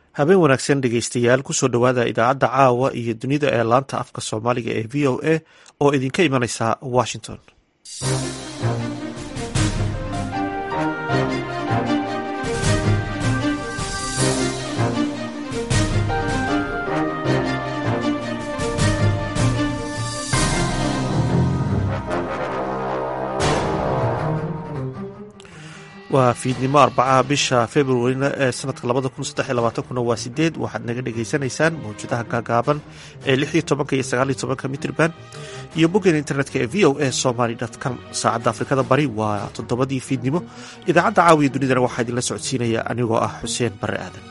habeen wanaagsan dhegeystayaal kusoo dhowaada idaacadda caawa iyo dunida ee laanta afka soomaaliga ee v o a oo idinka imanaysa washington waa fiidnimo arbacaha bisha februarina ee sanadka labada kun saddex iyo labaatankuna waa sideed waxaad naga dhagaysanaysaan mawjadaha gaagaaban ee lix iyo tobanka iyo sagaal iyo tobanka mitrban iyo boggeena internetka ee v o a somaly com saacadda afrikada bari waa toddobadii fiidnimo idaacadda caawiya dunidana waxaa idinla socodsiinaya anigoo ah xuseen bare aadan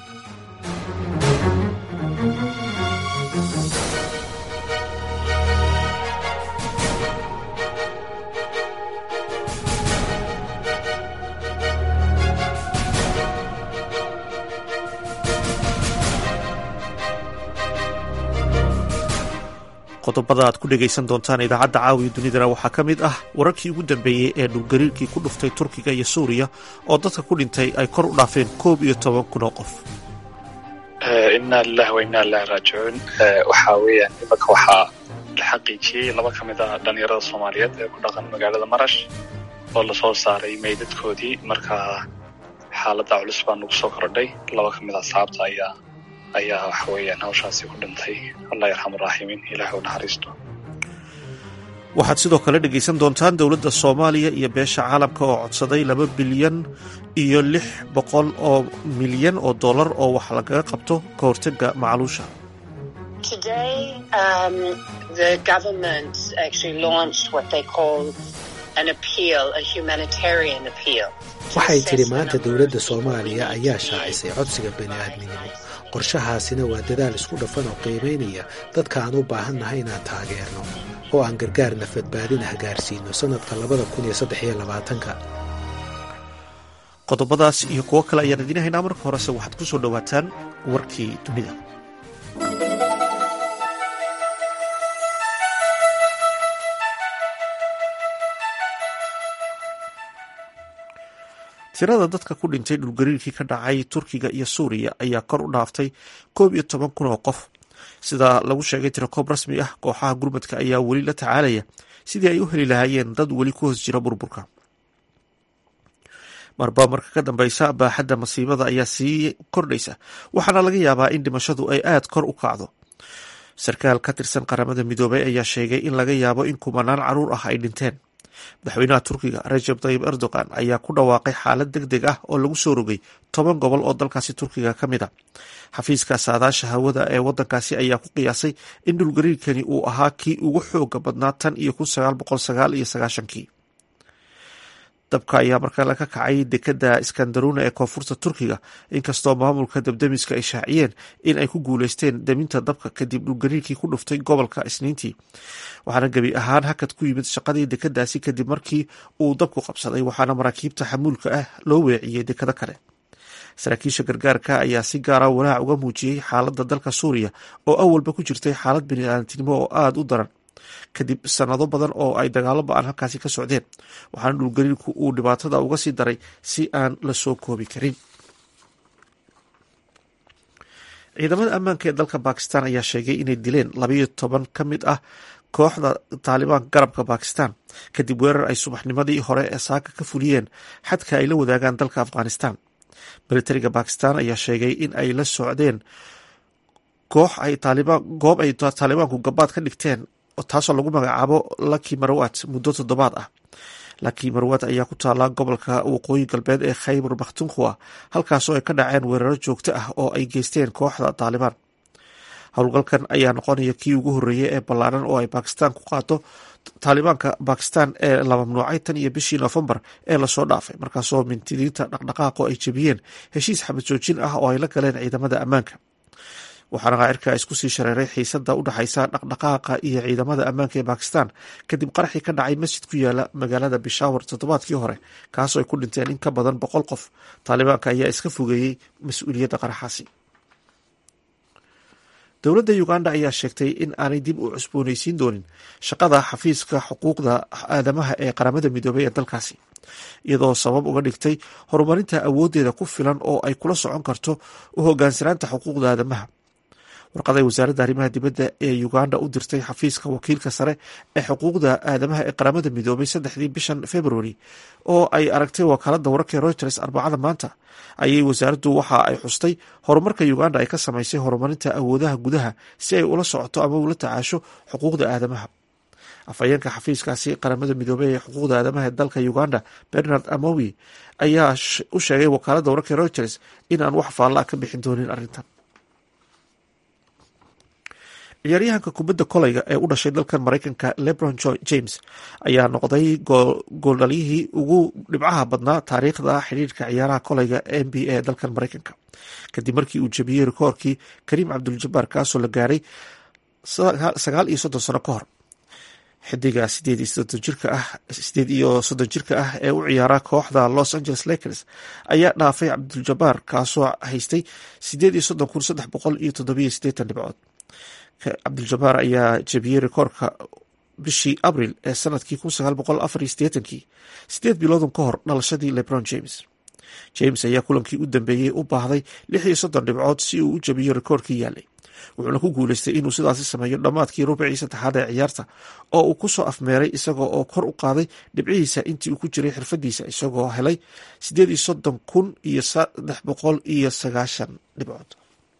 qodobada aad ku dhegaysan doontaan idaacadda caawiya dunidana waxaa ka mid ah wararkii ugu dambeeyey ee dhulgariirkii ku dhuftay turkiga iyo suuriya oo dadka ku dhintay ay kor u dhaafeen koob iyo toban kun oo qof inaa lilahi wa inaa ilahi raajicuun waxaa weeyaan imanka waxaa la xaqiijiyey laba ka mid ah dhalinyarada soomaaliyeed ee ku dhaqan magaalada marash oo lasoo saaray meydadkoodii markaa xaaladda culus baa nagu soo kordhay laba ka mid a asxaabta ayaa ayaa waxa weeyaan hawshaasi ku dhintay allah yarxam raaximiin ilaah u naxariisto waxaad sidoo kale dhegaysan doontaan dowladda soomaaliya iyo beesha caalamka oo codsaday laba bilyan iyo lix boqol oo milyan oo dollar oo wax lagaga qabto ka hortagga macluusha waxay tidhi maanta dowladda soomaaliya ayaa shaacisay codsiga bani'aadminimo qorshahaasina waa dadaal isku dhafan oo qiimaynaya dadka aan u baahannahay inaan taageerno oo aan gargaar nafadbaadina gaarsiino sannadka labada kun iyo saddex iyo labaatanka qodobadaas iyo kuwo kale ayaan idiin haynaa marka horese waxaad ku soo dhowaataan warkii dunida tirada dadka ku dhintay dhulgariirkii ka dhacay turkiga iyo suuriya ayaa kor u dhaaftay koob iyo toban kun oo qof sida lagu sheegay tirakoob rasmi ah kooxaha gurmadka ayaa weli la tacaalaya sidii ay u heli lahaayeen dad weli ku hoos jira burburka marba marka ka dambeysa baaxadda masiibada ayaa sii kordhaysa waxaana laga yaabaa in dhimashadu ay aad kor u kacdo sarkaal ka tirsan qaramada midoobay ayaa sheegay in laga yaabo in kumanaan caruur ah ay dhinteen madaxweynaha turkiga rajab tayib erdogan ayaa ku dhawaaqay xaalad deg deg ah oo lagu soo rogay toban gobol oo dalkaasi turkiga ka mid a xafiiska saadaasha hawada ee wadankaasi ayaa ku qiyaasay in dhulgariirkani uu ahaa kii ugu xooga badnaa tan iyo kun sagaal boqol sagaal iyo sagaashankii dabka ayaa markale ka kacay dekada iskandaruna ee koonfurta turkiga inkastoo maamulka dabdemiska ay shaaciyeen in ay ku guuleysteen deminta dabka kadib dhulgariirkii ku dhuftay gobolka isniintii waxaana gebi ahaan hakad ku yimid shaqadii dekadaasi kadib markii uu dabku qabsaday waxaana maraakiibta xamuulka ah loo weeciyey dekado kale saraakiisha gargaarka ayaa si gaara walaac uga muujiyey xaaladda dalka suuriya oo awalba ku jirtay xaalad biniaadantinimo oo aada u daran kadib sanado badan oo ay dagaalo ba-an halkaasi ka socdeen waxaana dhulgariirku uu dhibaatada uga sii daray si aan la soo koobi karin ciidamada ammaanka ee dalka bakistan ayaa sheegay inay dileen labayo toban ka mid ah kooxda taalibaanka garabka bakistan kadib weerar ay subaxnimadii hore ee saaka ka fuliyeen xadka ay la wadaagaan dalka afghanistan militariga bakistan ayaa sheegay in ay la socdeen koox ay goob ay taalibaanku gabaad ka dhigteen taasoo lagu magacaabo laki marwat muddo toddobaad ah laki marwat ayaa ku taala gobolka waqooyi galbeed ee khaybar bakhtunkhwa halkaasoo ay ka dhaceen weeraro joogto ah oo ay geysteen kooxda taalibaan howlgalkan ayaa noqonaya kii ugu horreeyey ee ballaaran oo ay bakistan ku qaado taalibaanka bakistan ee la mamnuucay tan iyo bishii noofembar ee lasoo dhaafay markaasoo mintidiinta dhaqdhaqaaqo ay jebiyeen heshiis xabad joojin ah oo ay la galeen ciidamada ammaanka waxaana qaacirka isku sii shareeray xiisada u dhexaysa dhaqdhaqaaqa iyo ciidamada ammaanka ee bakistan kadib qaraxii ka dhacay masjid ku yaala magaalada bishaawar toddobaadkii hore kaasoo ay ku dhinteen in ka badan boqol qof taalibaanka ayaa iska fogeeyey mas-uuliyadda qaraxaasi dowladda uganda ayaa sheegtay in aanay dib u cusbooneysiin doonin shaqada xafiiska xuquuqda aadamaha ee qaramada midoobay ee dalkaasi iyadoo sabab uga dhigtay horumarinta awooddeeda ku filan oo ay kula socon karto u hogaansanaanta xuquuqda aadamaha warqaday wasaaradda arrimaha dibadda ee uganda u dirtay xafiiska wakiilka sare ee xuquuqda aadamaha ee qaramada midoobay saddexdii bishan february oo ay aragtay wakaaladda wararka reuters arbacada maanta ayay wasaaraddu waxa ay xustay horumarka uganda ay ka samaysay horumarinta awoodaha gudaha si ay ula socoto ama ula tacaasho xuquuqda aadamaha afhayeenka xafiiskaasi qaramada midoobey ee xuquuqda aadamaha ee dalka uganda bernard amowi ayaa u sheegay wakaaladda wararka reuters in aan wax faalla ka bixin doonin arrintan ciyaaryahanka kubadda kolayga ee u dhashay dalkan maraykanka lebron james ayaa noqday gooldhaliyihii ugu dhibcaha badnaa taariikhda xidhiirka ciyaaraha kolayga n b a dalkan maraykanka kadib markii uu jebiyey rikoorkii kariim cabduljabaar kaasoo la gaaray sagaal iyo soddon sano ka hor xidiga sideed iyo soddon jirka ah ee u ciyaara kooxda los angeles lakers ayaa dhaafay cabduljabaar kaasoo haystay sideed iyo soddon kun saddex boqol iyo toddobiyo sideetan dhibcood cabduljabaar ayaa jebiyey rikoorka bishii abril ee sanadkii kun sagaal boqol afar iyo sideetankii sideed biloodun ka hor dhalashadii lebron james james ayaa kulankii u dambeeyey u baahday lix iyo soddon dhibcood si uu u jebiyo rikoorkii yaalay wuxuuna ku guuleystay inuu sidaasi sameeyo dhammaadkii rubicii saddexaad ee ciyaarta oo uu kusoo afmeeray isagoo oo kor u qaaday dhibcihiisa intii uu ku jiray xirfadiisa isagoo helay sideed iyo soddon kun iyo saddex boqol iyo sagaashan dhibcood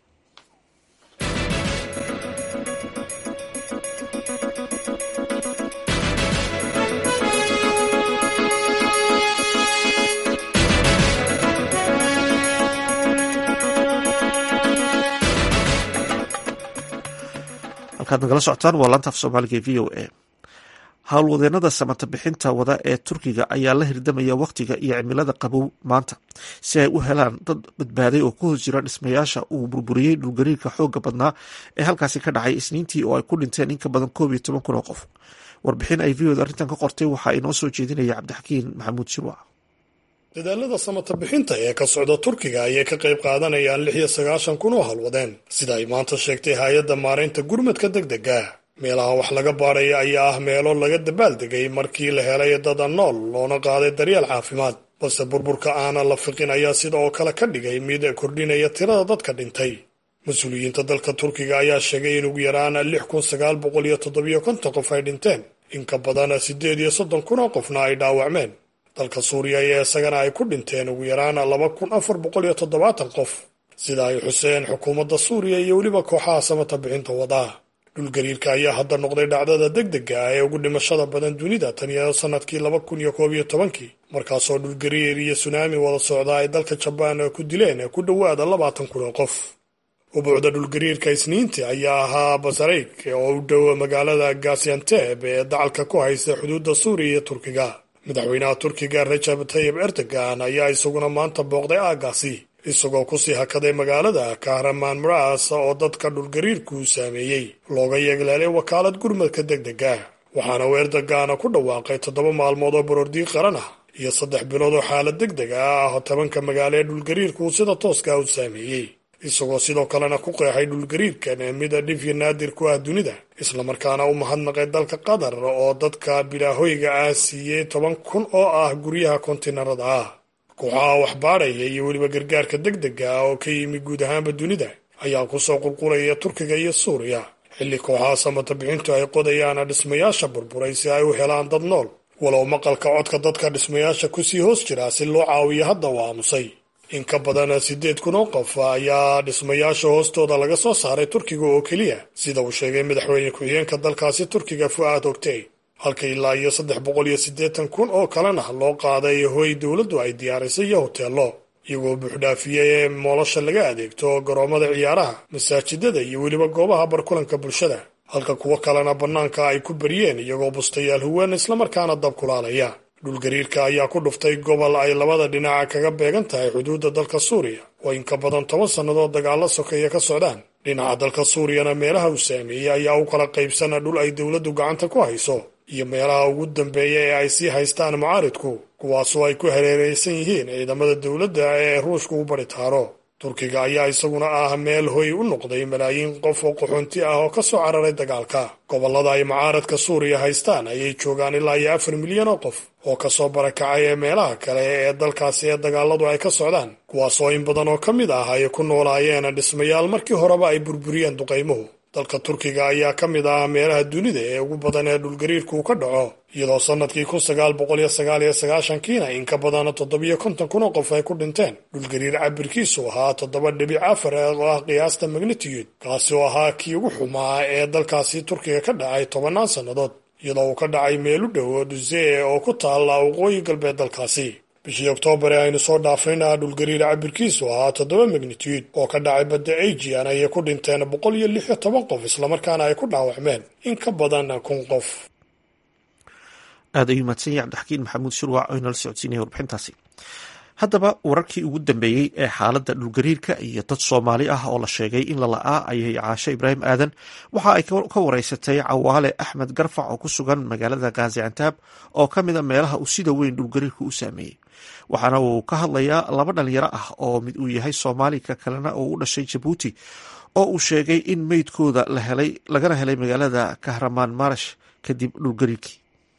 halkaad nagala socotaan waa laanta af soomaaliga e v o a howlwadeenada samata bixinta wada ee turkiga ayaa la hirdamaya wakhtiga iyo cimilada qabow maanta si ay u helaan dad badbaaday oo ku hoos jira dhismayaasha uu burburiyey dhulgariirka xooga badnaa ee halkaasi ka dhacay isniintii oo ay ku dhinteen in ka badan koob iyo toban kun oo qof warbixin ay v oda arrintan ka qortay waxaa inoo soo jeedinaya cabdixakiin maxamuud shirwac dadaalada samata bixinta ee ka socda turkiga ayay ka qayb qaadanayaan lix iyo sagaashan kun oo halwadeen sida ay maanta sheegtay hay-adda maaraynta gurmadka degdega meelaha wax laga baadhaya ayaa ah meelo laga dabaaldegay markii la helay dada nool loona qaaday daryeel caafimaad balse burburka aana la fiqin ayaa sida oo kale ka dhigay mid kordhinaya tirada dadka dhintay mas-uuliyiinta dalka turkiga ayaa sheegay in ugu yaraan lix kun sagaal boqol iyo toddobiyo konton qof ay dhinteen in ka badan siddeed iyo soddon kun oo qofna ay dhaawacmeen dalka suuriya ayaa isagana ay ku dhinteen ugu yaraan laba kun afar boqol iyo toddobaatan qof sida ay xuseen xukuumadda suuriya iyo weliba kooxaha samata bixinta wadaa dhulgariirka ayaa hadda noqday dhacdada degdega ah ee ugu dhimashada badan dunida tan iyo sanadkii laba kun iyo koob iyo tobankii markaasoo dhulgariir iyo sunaami wada socda ay dalka jabaan ku dileen ku dhowaada labaatan kun oo qof ubuucda dhulgariirka isniintii ayaa ahaa basareyk oo u dhow magaalada gazianteb ee dacalka ku haysta xuduudda suuriya iyo turkiga madaxweynaha turkiga rajab tayib erdogan ayaa isaguna maanta booqday aagaasi isagoo kusii hakaday magaalada kahramaan maras oo dadka dhulgariirku saameeyey looga yeegleelay wakaalad gurmadka degdega waxaana uu erdogan ku dhawaaqay toddoba maalmood oo baroordiiq qaran ah iyo saddex bilood oo xaalad degdega ah tobanka magaalo ee dhulgariirku sida tooska u saameeyey isagoo sidoo kalena ku qeexay dhulgariirkan mida dhifya naadir ku ah dunida islamarkaana u mahadnaqay dalka qatar oo dadka bilaahoyga ah siiyey toban kun oo ah guryaha kontiinarada ah kooxaha waxbaadhaya iyo weliba gargaarka degdega ah oo ka yimi guud ahaanba dunida ayaa kusoo qulqulaya turkiga iyo suuriya xilli kooxaha samata bixintu ay qodayaan dhismayaasha burburay si ay u helaan dad nool walow maqalka codka dadka dhismayaasha kusii hoos jira si loo caawiyo hadda uu aamusay in ka badan siddeed kun oo qof ayaa dhismayaasha hoostooda laga soo saaray turkiga oo keliya sida uu sheegay madaxweyne ku-xigeenka dalkaasi turkiga fu'aad ogtey halka ilaa iyo saddex boqol iyo siddeetan kun oo kalena loo qaaday hoy dowladdu ay diyaarisay iyo hoteello iyagoo buuxdhaafiyey ee moolosha laga adeegto garoommada ciyaaraha masaajidada iyo weliba goobaha barkulanka bulshada halka kuwo kalena bannaanka ay ku baryeen iyagoo bustayaal huwan islamarkaana dab kulaalaya dhulgariirka ayaa ku dhuftay gobol ay labada dhinaca kaga beegan tahay xuduudda dalka suuriya oo in ka badan toban sannadood dagaalla sokeeya ka socdaan dhinaca dalka suuriyana meelaha uu saameeyey ayaa u kala qaybsana dhul ay dowladdu gacanta ku hayso iyo meelaha ugu dambeeya ee ay sii haystaan mucaaridku kuwaasoo ay ku hareereysan yihiin ciidamada dowladda ee ruushku u bari taaro turkiga ayaa isaguna ah meel hoy u noqday malaayiin qof oo qaxoonti ah oo ka soo cararay dagaalka gobollada ay mucaaradka suuriya haystaan ayay joogaan ilaa iyo afar milyan oo qof oo kasoo barakacay ee meelaha kale ee dalkaasi ee dagaaladu ay ka socdaan kuwaasoo in badan oo ka mid ah ay ku noolaayeen dhismayaal markii horeba ay burburiyeen duqaymuhu dalka turkiga ayaa ka mid ah meelaha dunida ee ugu badan ee dhulgariirku uu ka dhaco iyadoo sannadkii kun sagaal boqol iyo sagaal iyo sagaashankiina in ka badan toddobiyo konton kun oo qof ay ku dhinteen dhulgariir cabirkiisu ahaa toddoba dhibic afar oo ah qiyaasta magnitiyud kaasi oo ahaa kii ugu xumaa ee dalkaasi turkiga ka dhacay tobannaan sannadood iyadoo uu ka dhacay meel u dhow dusee oo ku taalla waqooyi galbeed dalkaasi bishii oktoobar ee aynu soo dhaafayna dhulgariir cabirkiisu ahaa toddoba magnitude oo ka dhacay badda ajian ayay ku dhinteen boqol iyo lix iyo toban qof islamarkaana ay ku dhaawacmeen in ka badan kun qof aad ayuu mahadsan yahay cabdixakiin maxamuud shurwac oo inala socodsiinaya warbixintaasi haddaba wararkii ugu dambeeyey ee xaaladda dhulgariirka iyo dad soomaali ah oo la sheegay in lala'aa ayay caashe ibraahim aadan waxa ay ka wareysatay cawaale axmed garfac oo ku sugan magaalada gaziantaab oo ka mida meelaha uu sida weyn dhulgariirku u saameeyey waxaana uu ka hadlayaa laba dhalinyaro ah oo mid uu yahay soomaali ka kalena oo u dhashay jabuuti oo uu sheegay in meydkooda lagana helay magaalada kahramaan marash kadib dhulgariirkii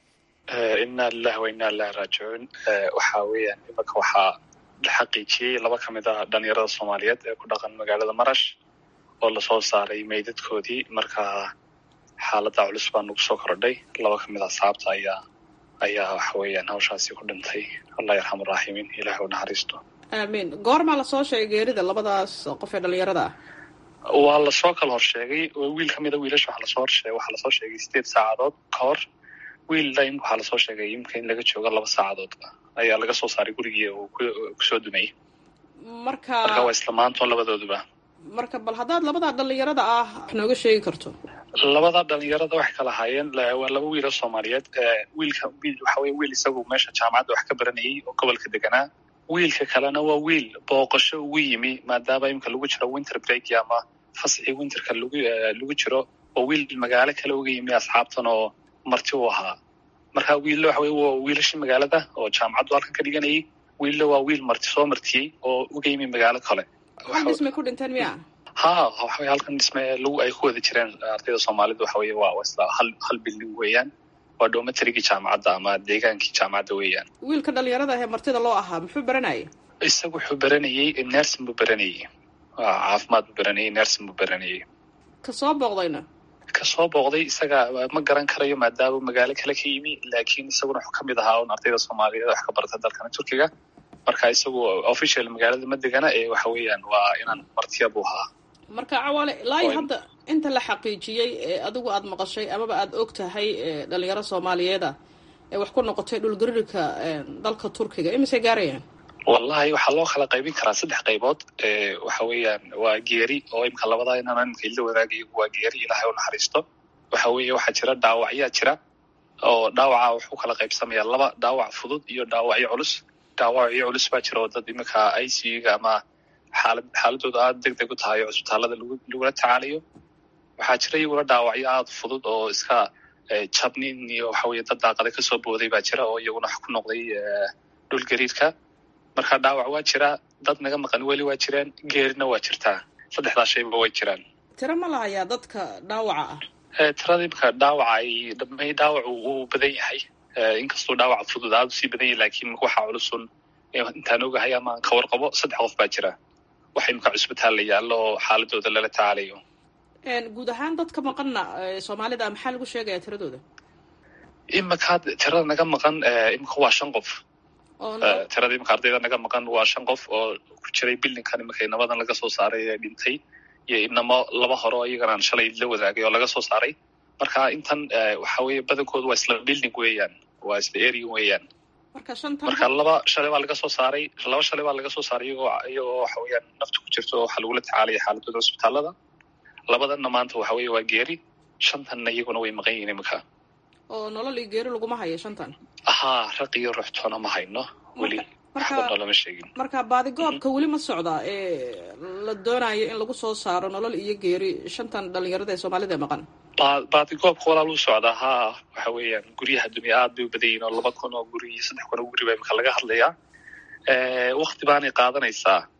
inna lilahi wa inna ilahi raajicuun waxa weeyaan imanka waxaa la xaqiijiyey laba ka mid ah dhalinyarada soomaaliyeed ee ku dhaqan magaalada marash oo lasoo saaray meydadkoodii markaa xaaladda culus baa nagu soo kordhay laba ka mid ah saabta ayaa ayaa waxa weeyaan hawshaasi ku dhintay allah yarxamu raaximiin ilahi u naxariisto aamiin goormaa lasoo sheegay geerida labadaas qof ee dhalinyarada ah waa lasoo kala horsheegay wiil ka mida wiilasha waxa lasoo horsheegay waxaa lasoo sheegay sideed saacadood ka hor wiil lim waxaa lasoo sheegay imka in laga joogo laba saacadood ayaa laga soo saaray gurigii uu kusoo dumayey marka marka waa isla maantoon labadooduba marka bal haddaad labadaa dhalinyarada ah wax nooga sheegi karto labada dhalinyarada waxay kala haayeen waa laba wiiloo soomaaliyeed wiilka wiil waxa weye wiil isagu meesha jaamacadda wax ka baranayay oo gobolka deganaa wiilka kalena waa wiil booqasho ugu yimi maadaama imika lagu jiro winter break ama fasxii winterka lagu lagu jiro oo wiil magaalo kale uga yimi asxaabtan oo marti u ahaa marka wiilla waxa weye waa wiilashii magaalada oo jaamacaddu halkan ka dhiganayay wiilla waa wiil marti soo martiyey oo uga yimi magaalo kale hal dhismay ku dhinteen miya ha waxa weye halkan dhisme lagu ay ku wada jireen ardayda soomaalida waxa weye waa isla hal hal bilding weeyaan waa dhomatarigii jaamacadda ama deegaankii jaamacadda weeyaan wiilka dhalinyarada ahee martida loo ahaa muxuu baranayay isagu wuxuu baranayey nersin buu baranayey caafimaad buu baranayey nersin buu baranayey ka soo booqdayna kasoo booqday isaga ma garan karayo maadaama magaalo kale ka yimi laakiin isaguna wuxuu kamid ahaa un ardayda soomaaliyeed wax ka barta dalkana turkiga marka isagu official magaalada ma degana ee waxa weeyaan waa inaan martiya buu ahaa marka cawaale ilaa iyo hadda inta la xaqiijiyey ee adigu aada maqashay amaba aada og tahay dhalinyaro soomaaliyeeda ee wax ku noqotay dhulgariirka dalka turkiga imisay gaarayaan wallahi waxaa loo kala qaybin karaa saddex qaybood waxa weeyaan waa geeri oo imka labadaa inaan imka ila wadaagayo waa geeri ilaahay u naxariisto waxa weeye waxaa jira dhaawacyaa jira oo dhaawaca wuxuu kala qaybsamayaa laba dhaawac fudud iyo dhaawacyo culus dhaawacyo culus baa jira oo dad iminka i c u-ga ama xaalad xaaladooda aada deg deg u tahay oo isbitaalada lagu lagula tacaalayo waxaa jira iyaguna dhaawacyo aada fudud oo iska jabnin iyo waxa weye dad daaqada kasoo booday baa jira oo iyaguna wax ku noqday dhul gariirka marka dhaawac waa jiraa dad naga maqan weli waa jiraan geerina waa jirtaa saddexdaa shayba way jiraan tiro ma lahayaa dadka dhaawaca ah tirada imka dhaawaca ay dhamay dhaawacu uu badan yahay inkastuu dhaawaca fudud aada usii badan yahay laakiin waxaa culusun intaan ogahay ama aan ka warqabo saddex qof baa jira waxa imka cusbitaal la yaallo oo xaaladooda lala tacaalayo guud ahaan dadka maqanna soomaalida maxaa lagu sheegayaa tiradooda imaka tirada naga maqan imika waa shan qof tirada imika ardayda naga maqan waa shan qof oo ku jiray bildinkan imika inabadan laga soo saaray ee dhintay iyo inamo laba hore oo iyaganaan shalay la wadaagay oo laga soo saaray marka intan waxa weye badankoodu waa isla bilding weeyaan waa isla area weeyaan marka shanta marka laba shalay baa laga soo saaray laba shalay baa laga soo saaray iyagoo iyagoo waxa weeyaan nafta ku jirto oo waxaa lagula tacaalaya xaaladooda cusbitaalada labadanna maanta waxa weeye waa geeri shantanna iyaguna way maqan yihiin imika oo nolol iyo geeri laguma hayo shantan haa raq iyo ruuxtoona ma hayno weli waxbana lama sheegin marka baadigoobka weli ma socdaa ee la doonayo in lagu soo saaro nolol iyo geeri shantan dhalinyarada ee soomaalida ee maqan baadigoobka walaal u socdaa haa waxa weeyaan guryaha dunya aad bay u badan yihin oo laba kun oo guri iyo saddex kun oo guri baa imika laga hadlayaa wakti baanay qaadanaysaa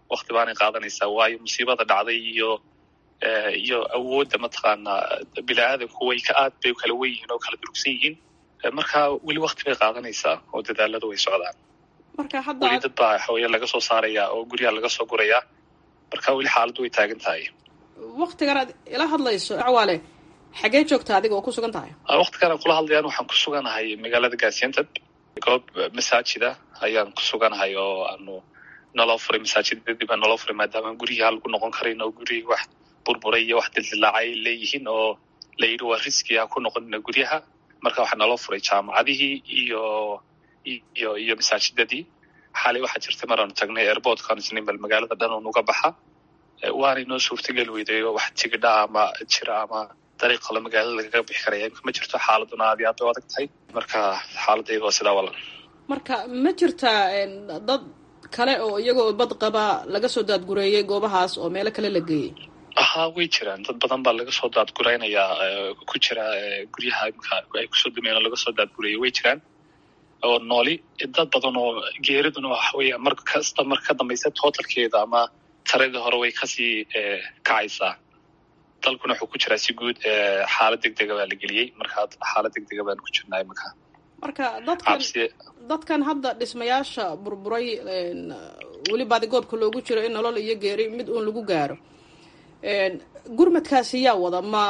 wakti baanay qaadanaysaa waayo musiibada dhacday iyo iyo awoodda mataqaanaa bini aadanku way ka aad bay kala wen yihiin oo kala durugsan yihiin marka weli wakti bay qaadanaysaa oo dadaaladu way socdaan marka hadda weli dad baa waxaweye laga soo saarayaa oo guryaha laga soo gurayaa marka weli xaaladdu way taagan tahay waktigan aad ila hadlayso cawaale xagee joogta adiga oo ku sugan tahay waktigan aan kula hadlayaan waxaan ku suganahay magaalada gaasianteb goob masaajida ayaan ku suganahay oo aanu naloo furay masaajida dib aan naloo furay maadaama guryaha lagu noqon karin oo gurihii wax burburay iyo wax dildilaacay leeyihiin oo la yidhi waa riski ha ku noqonina guryaha marka waxaa naloo furay jaamacadihii iyo iyo iyo masaajidadii xalay waxaa jirtay maraanu tagnay airportkan isnimbal magaalada dhan oo nuga baxa waanay noo suurtageli weyday wax tigidha ama jira ama dariiq kale magaalada lagaga bixi karaya ma jirto xaaladuna aad iyo aad bay u adag tahay marka xaaladayda waa sidaa walan marka ma jirtaa dad kale oo iyagoo bad qaba laga soo daadgureeyey goobahaas oo meelo kale la geeyey haa way jiraan dad badan baa laga soo daadguraynayaa ku jira guryaha imika ay kusoo dumeen oo laga soo daadgureeyey way jiraan oo nooli dad badan oo geeriduna waxa weya mar kasta mar ka dambaysa totalkeeda ama taradii hore way kasii kacaysaa dalkuna wuxuu ku jiraa si guud xaalad deg dega baa la geliyey marka xaalad deg dega baan ku jirnaa imika marka dadkan dadkan hadda dhismayaasha burburay weli baadigoobka loogu jiro in nolol iyo geeri mid uun lagu gaaro gurmadkaasi yaa wada ma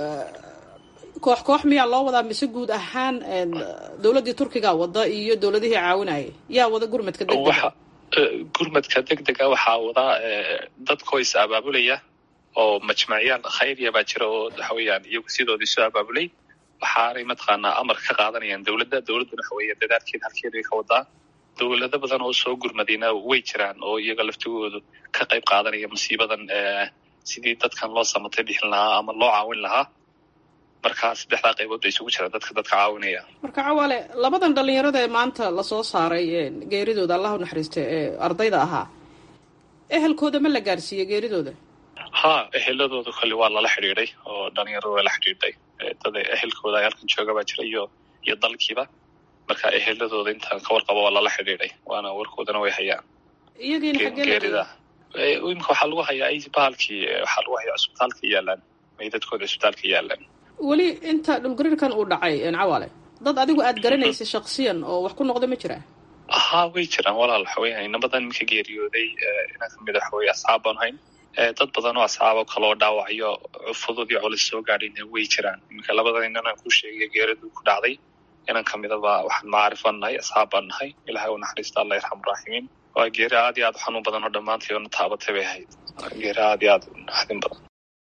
koox koox miyaa loo wadaa mise guud ahaan dowladdii turkiga wada iyo dowladihii caawinayay yaa wada gurmadka degdega gurmadka deg dega waxaa wadaa dadkoo is abaabulaya oo majmacyaal khayriya baa jira oo waxa weeyaan iyagu sidoodii soo abaabulay waxaanay mataqaanaa amar ka qaadanayaan dowladda dowladduna waxa weeya dadaalkeeda halkeeday ka wadaa dowlado badan oo soo gurmadayna way jiraan oo iyaga laftigoodu ka qayb qaadanaya musiibadan sidii dadkan loo samatay bixin lahaa ama loo caawin lahaa marka saddexdaa qaybood bay isugu jiraan dadka dadka caawinaya marka cawaale labadan dhalinyarada ee maanta lasoo saaray geeridooda allah u naxariista ee ardayda ahaa ehelkooda ma la gaarsiiyey geeridooda ha eheladooda kolle waa lala xidhiiday oo dhalinyarada waa la xidhiidhay dad ehelkooda ay halkan jooga baa jira iyo iyo dalkiiba marka eheladooda intaan ka warqabo waa lala xidhiidhay waana warkoodana way hayaan iyagiina xaggee geerida imika waxaa lagu hayaa bahalkii waxaa lagu hayaa cusbitaalka yaalaan meydadkooda cusbitaalka yaalaan weli inta dhulgariirkan uu dhacay cawaale dad adigu aad garanaysa shaksiyan oo wax ku noqda ma jiraa haa way jiraan walaal waxaweya inabadan iminka geeriyooday inaa kamid a waxaweye asxaab baan hayn dad badan oo asxaabo kaloo dhaawacyo fudud iyo culis soo gaadhayna way jiraan iminka labadan inanaan ku sheegay geeridu ku dhacday inan kamidaba waxaan macaarifan nahay asxaab baan nahay ilahay u naxariista allah yarxamu raaximiin waa geeri aad iyo aad u xanuun badan oo dhammaantay oona taabatay bay ahayd geeri aad iyo aad u naxdin badan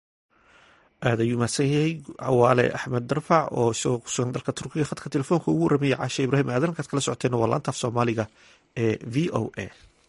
aad ayuu mahadsan yahay cawaale axmed darfac oo isagoo kusugan dalka turkiga khadka telefoonka ugu warramaya caashe ibraahim aadan halkaad kala socoteen waa laanta af soomaaliga ee v o a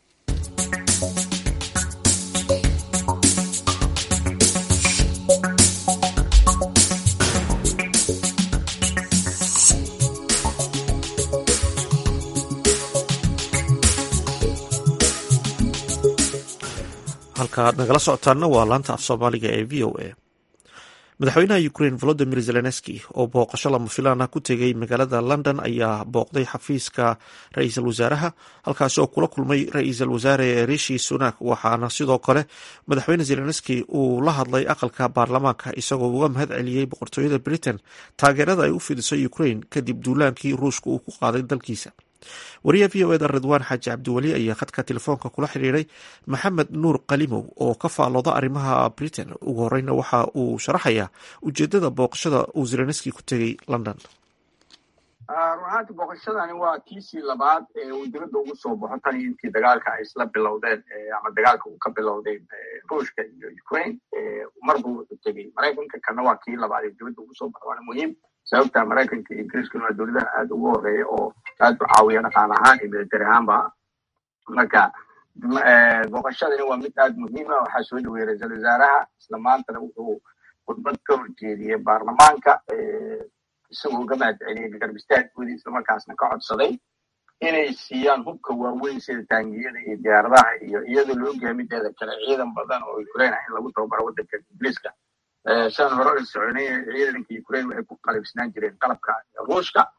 halka aad nagala socotaana waa laanta af soomaaliga ee v o a madaxweynaha ukraine volodimir zelenski oo booqasho lama filaan ah ku tegay magaalada london ayaa booqday xafiiska ra-iisul wasaaraha halkaasi oo kula kulmay ra-iisul wasaare rishi sunak waxaana sidoo kale madaxweyne zelenski uu la hadlay aqalka baarlamaanka isagoo uga mahad celiyey boqortooyada britain taageerada ay u fidiso ukraine kadib duulaankii ruushka uu ku qaaday dalkiisa wariyaha v o eda ridwaan xaaji cabdiweli ayaa khadka telefoonka kula xidhiiray maxamed nuur kalimow oo ka faalooda arrimaha britain ugu horeyna waxa uu sharaxayaa ujeedada booqashada uu zelenski ku tegay london runaanti booqashadani waa kiisii labaad ee uu dibadda ugu soo baxo tan iyo intii dagaalka ay isla bilowdeen ama dagaalka uu ka bilowdeen ruushka iyo ukraine marba wuxuu tegey maraykanka kana waa kii labaad ee dibadda ugu soo baxo waana muhiim sababta maraykanka iyo ingiriiskuna waa dowladaha aada ugu horeeya oo aad u caawiya dhaqaal ahaan iyo military ahaanba marka booqashadani waa mid aada muhiima waxaa soo dhaweeyey ra-iisul wasaaraha isla maantana wuxuu khudbad ka horjeediyey baarlamaanka isagoo uga mahad celiyey garbistaagkoodii islamarkaasna ka codsaday inay siiyaan hubka waaweyn sida taangiyada iyo diyaaradaha iyo iyadoo loo geeya mideeda kale ciidan badan oo ukraine in lagu tababaro waddanka ingiriiska shan hore la soconay ciidanka ukraine waxay ku qalibsanaan jireen qalabka ruushka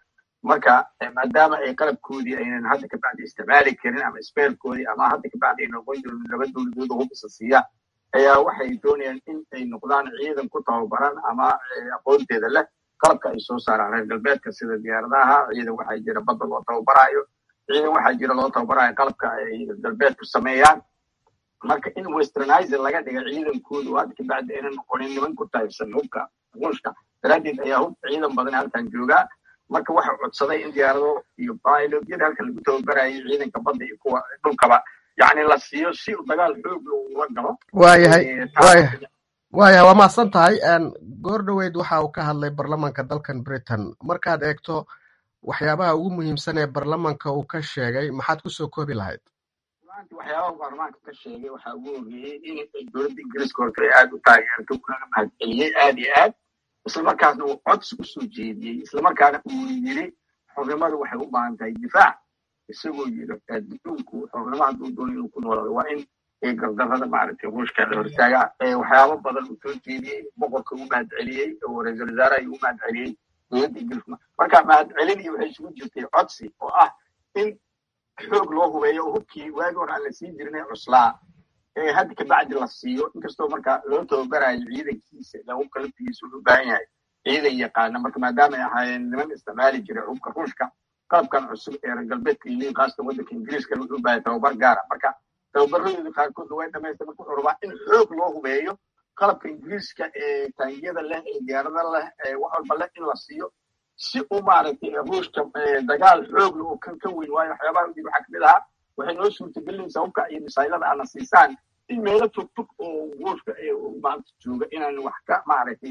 marka maadaama ay qalabkoodii aynan hadda ka bacdi isticmaali karin ama sbeerkoodii ama hadda ka bacdi ay noqon jirin laba dowladood oo hubisa siiya ayaa waxay doonayaan in ay noqdaan ciidan ku tababaran ama aqoonteeda leh qalabka ay soo saaraan reer galbeedka sida diyaaradaha ciidan waxaa jira badda loo tababaraayo ciidan waxaa jira loo tababaraayo qalabka ay galbeedku sameeyaan marka in westernizer laga dhiga ciidankooda oo hadda ka bacdi aynan noqonin niman ku taybsan hubka ruushka daraaddeed ayaa hub ciidan badan halkan joogaa marka waxa codsaday in diyaarado iyo pilotyada halkan lagu tababarayay ciidanka badda iyo kuwa dhulkaba yacni la siiyo si dagaal xoog lagula galo waayahay waayahay waayahay waa mahadsan tahay goor dhoweyd waxa uu ka hadlay baarlamaanka dalkan britain markaad eegto waxyaabaha ugu muhiimsan ee baarlamaanka uu ka sheegay maxaad kusoo koobi lahayd waxyaabaha baarlamaanka ka sheegay waxaa ugu horreeyey in dowladda ingiriiska horta ay aada u taageerto kuna mahadceliyey aada iyo aad islamarkaasna uu codsi usoo jeediyey islamarkaana uu yiri xornimadu waxay u baahan tahay difaac isagoo yiri adduunku xornimo hadduu doono inuu ku noolaado waa in gardarrada maaragtay ruushka la hortaaga waxyaabo badan uu soo jeediyey boqorka u mahadceliyey oo ra-iisul wasaaraha u mahadceliyey dowladda ingiriiska marka mahadcelin iyo waxay isugu jirtay codsi oo ah in xoog loo hubeeyo oo hubkii waagi hore aan la siin jirin ee cuslaa ee hadda ka bacdi la siiyo inkastoo marka loo tababarayo ciidankiisa ila hubka laftigiisa wuxuu u baahan yahay ciidan yaqaana marka maadaama ay ahaayeen niman isticmaali jiray hubka ruushka qalabkan cusub ee reer galbeedka iyo khaasatan waddanka ingiriiska wuxuu u baahay tababar gaara marka tababaradooda qaarkood way dhamaystir marka wuxuu rabaa in xoog loo hubeeyo qalabka ingiriiska ee taangiyada leh ee diyaarada leh ee wax walba leh in la siiyo si uu maaragtay ruushka dagaal xoog leh oo kan ka weyn waayo waxyaabaha udir waxaa kamid ahaa waxay noo suurtagelinaysaa hubka iyo misaylada aana siisaan in meelo fog fog oo ruushka maanta jooga inaan wax ka maaragtay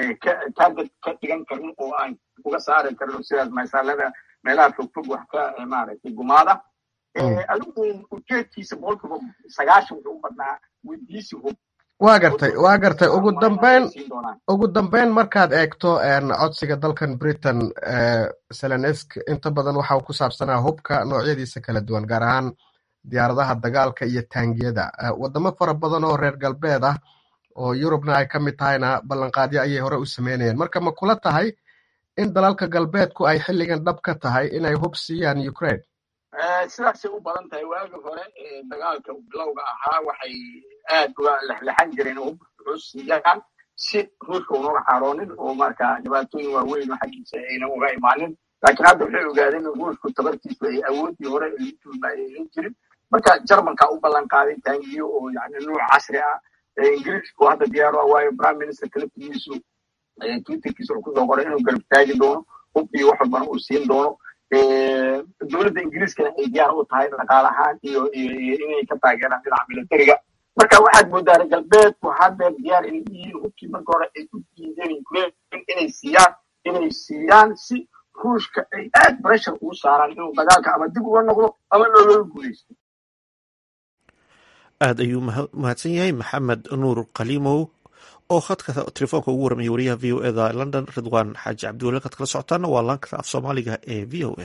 target ka dhigan karin oo aan uga saari karin sidaas misaylada meelaha fog fog wax ka maaragtay gumaada adigu ujeedkiisa boqolkiiba sagaashan wuxuu u badnaa weydiisi hub waa gartay waa gartay ugu dambeyn ugu dambeyn markaad eegto codsiga dalkan britain selenesk inta badan waxa uu ku saabsanaa hubka noocyadiisa kala duwan gaar ahaan diyaaradaha dagaalka iyo taangiyada wadamo fara badan oo reer galbeed ah oo yurubna ay ka mid tahayna ballanqaadyo ayay hore u sameynayeen marka ma kula tahay in dalalka galbeedku ay xilligan dhab ka tahay inay hub siiyaan ukraine sidaasay u badan tahay waagi hore dagaalka bilowga ahaa waxay aad uga lexlexan jireen hub siiyaan si ruushka unaga xaroonin oo marka dhibaatooyin waaweyn oo xaggiisa ayna uga imaanin laakiin hadda waxay ogaadeen in ruushku tabartiisu ay awoodii hore aynan jirin marka jarmanka u ballan qaaday taangiyo oo yani nuuc casri ah ingiriisku hadda diyaar ah waayo prime ministerka laftigiisu twitterkiisa wuxuu kusoo qoray inuu garab taagi doono hub iyo wax walbana uu siin doono dowladda ingiriiskana ay diyaar u tahay dhaqaalahaan iyo iyo inay ka taageeraan dhinaca militariga marka waxaad moodaa reer galbeedku haddeer diyaar inay yihiin hubkii marka hore ay ku diideen ukraine inay siiyaan inay siiyaan si ruushka ay aad pressure ugu saaraan inuu dagaalka ama dib uga noqdo ama looga guuleysto aad ayuu mahadsan yahay maxamed nuur kalimow oo khadka telefoonka ugu warramaya wariyaha v o eda london ridwan xaaji cabdiwali kad kala socotaana waa laanka af soomaaliga ee v o a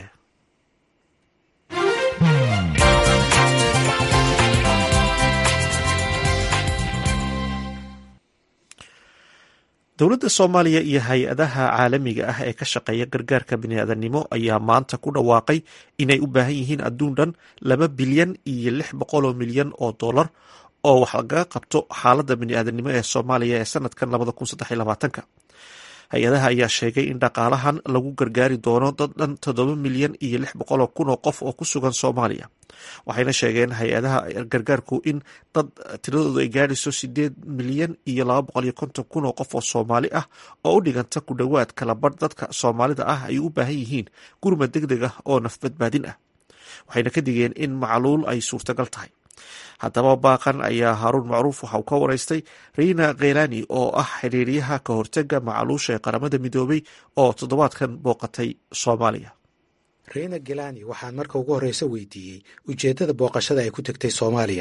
dowladda soomaaliya iyo hay-adaha caalamiga ah ee ka shaqeeya gargaarka biniaadanimo ayaa maanta ku dhawaaqay inay u baahan yihiin adduun dhan laba bilyan iyo lix boqoloo milyan oo dollar oo wax lagaga qabto xaaladda biniaadanimo ee soomaaliya ee sanadkan labada kun saddex iyo labaatanka hay-adaha ayaa sheegay in dhaqaalahan lagu gargaari doono dad dhan toddoba milyan iyo lix boqoloo kun oo qof oo ku sugan soomaaliya waxayna sheegeen hay-adaha gargaarku in dad tiradoodu ay gaadhayso sideed milyan iyo laba boqol iyo konton kun oo qof oo soomaali ah oo u dhiganta ku dhowaad kala badh dadka soomaalida ah ay u baahan yihiin gurmad deg deg ah oo nafbadbaadin ah waxayna ka digeen in macluul ay suurtagal tahay haddaba baaqan ayaa haaruun macruuf waxa uu ka waraystay riina khelani oo ah xiriiryaha ka hortega macaluusha ee qaramada midoobay oo toddobaadkan booqatay soomaaliya riina gelani waxaan marka ugu horreysa weydiiyey ujeeddada booqashada ay ku tegtay soomaaliya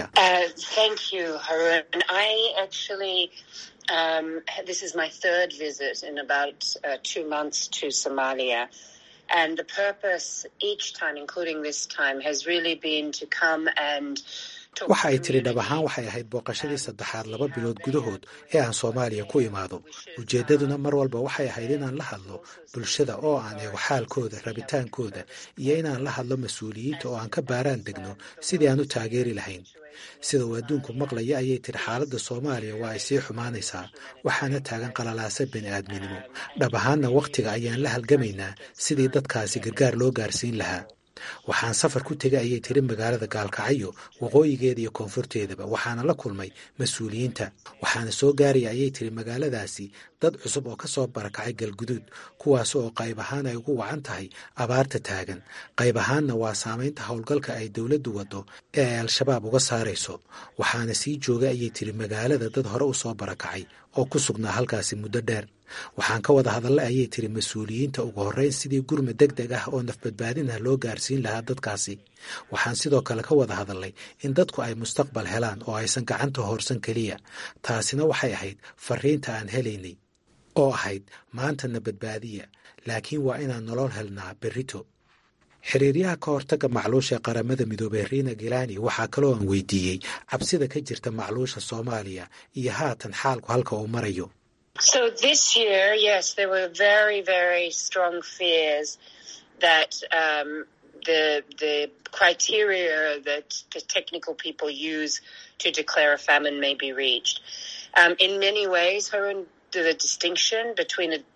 waxa ay tiri dhab ahaan waxay ahayd booqashadii saddexaad laba bilood gudahood ee aan soomaaliya ku imaado ujeeddaduna mar walba waxay ahayd inaan la hadlo bulshada oo aan eego xaalkooda rabitaankooda iyo inaan la hadlo mas-uuliyiinta oo aan ka baaraan degno sidii aan u taageeri lahayn sida uu adduunku maqlaya ayay tiri xaaladda soomaaliya waa ay sii xumaanaysaa waxaana taagan qalalaasa bani aadminimo dhab ahaanna wakhtiga ayaan la halgamaynaa sidii dadkaasi gargaar loo gaarsiin lahaa waxaan safar ku tegay ayay tiri magaalada gaalkacyo waqooyigeeda iyo koonfurteedaba waxaana la kulmay mas-uuliyiinta waxaana soo gaaraya ayay tiri magaaladaasi dad cusub oo ka soo barakacay galguduud kuwaas oo qayb ahaan ay ugu wacan tahay abaarta taagan qayb ahaanna waa saamaynta howlgalka ay dowladdu waddo ee ay al-shabaab uga saarayso waxaana sii joogay ayay tiri magaalada dad hore u soo barakacay oo ku sugnaa halkaasi muddo dheer waxaan ka wada hadallay ayay tiri mas-uuliyiinta ugu horreyn sidii gurma deg deg ah oo nafbadbaadinah loo gaarsiin lahaa dadkaasi waxaan sidoo kale ka wada hadallay in dadku ay mustaqbal helaan oo aysan gacanta hoorsan keliya taasina waxay ahayd fariinta aan helaynay oo ahayd maantana badbaadiya laakiin waa inaan nolol helnaa berrito xiriiryaha ka hortagga macluusha qaramada midoobey riina gilani waxaa kaloo aan weydiiyey cabsida ka jirta macluusha soomaaliya iyo haatan xaalku halka uu marayo So this year, yes, there were very, very strong fears that um, the the criteria that the technical people use to declare a famine may be reached. Um, in many ways, her the distinction between a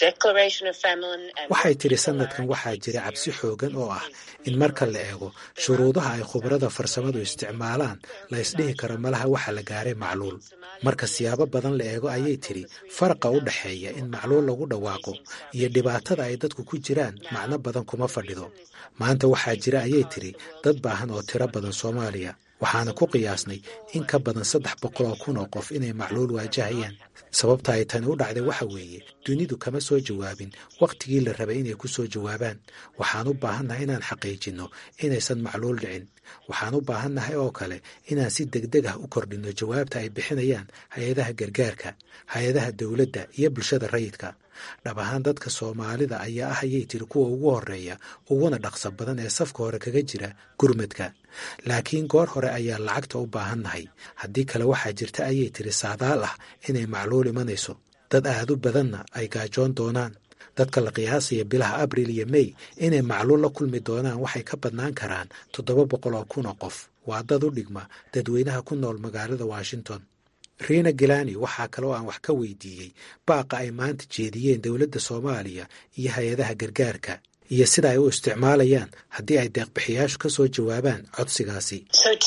waxay tiri sanadkan waxaa jira cabsi xoogan oo ah in marka la eego shuruudaha ay khubarada farsamadu isticmaalaan la ysdhihi karo malaha waxa la gaaray macluul marka siyaabo badan la eego ayay tiri faraqa u dhexeeya in macluul lagu dhawaaqo iyo dhibaatada ay dadku ku jiraan macno badan kuma fadhido maanta waxaa jira ayay tiri dad baahan oo tiro badan soomaaliya waxaana ku qiyaasnay in ka badan saddex boqol oo kun oo qof inay macluul waajahayaan sababta ay tani u dhacday waxa weeye dunidu kama soo jawaabin wakhtigii la rabay inay ku soo jawaabaan waxaan u baahannahay inaan xaqiijinno inaysan macluul dhicin waxaan u baahannahay oo kale inaan si degdeg ah u kordhinno jawaabta ay bixinayaan hay-adaha gargaarka hay-adaha dowladda iyo bulshada rayidka dhab ahaan dadka soomaalida ayaa ah ayay tiri kuwa ugu horeeya uguna dhaqso badan ee safka hore kaga jira gurmadka laakiin goor hore ayaa lacagta u baahannahay haddii kale waxaa jirta ayay tiri saadaal ah inay macluul imanayso dad aad u badanna ay gaajoon doonaan dadka la qiyaasaya bilaha abril iyo mey inay macluul la kulmi doonaan waxay ka badnaan karaan toddoba boqol oo kun oo qof waa dad u dhigma dadweynaha ku nool magaalada washington riina gilani waxaa kaloo aan wax ka weydiiyey baaqa ay maanta jeediyeen dowladda soomaaliya iyo hay-adaha gargaarka iyo sida ay u isticmaalayaan haddii ay deeqbixiyaashu ka soo jawaabaan codsigaasi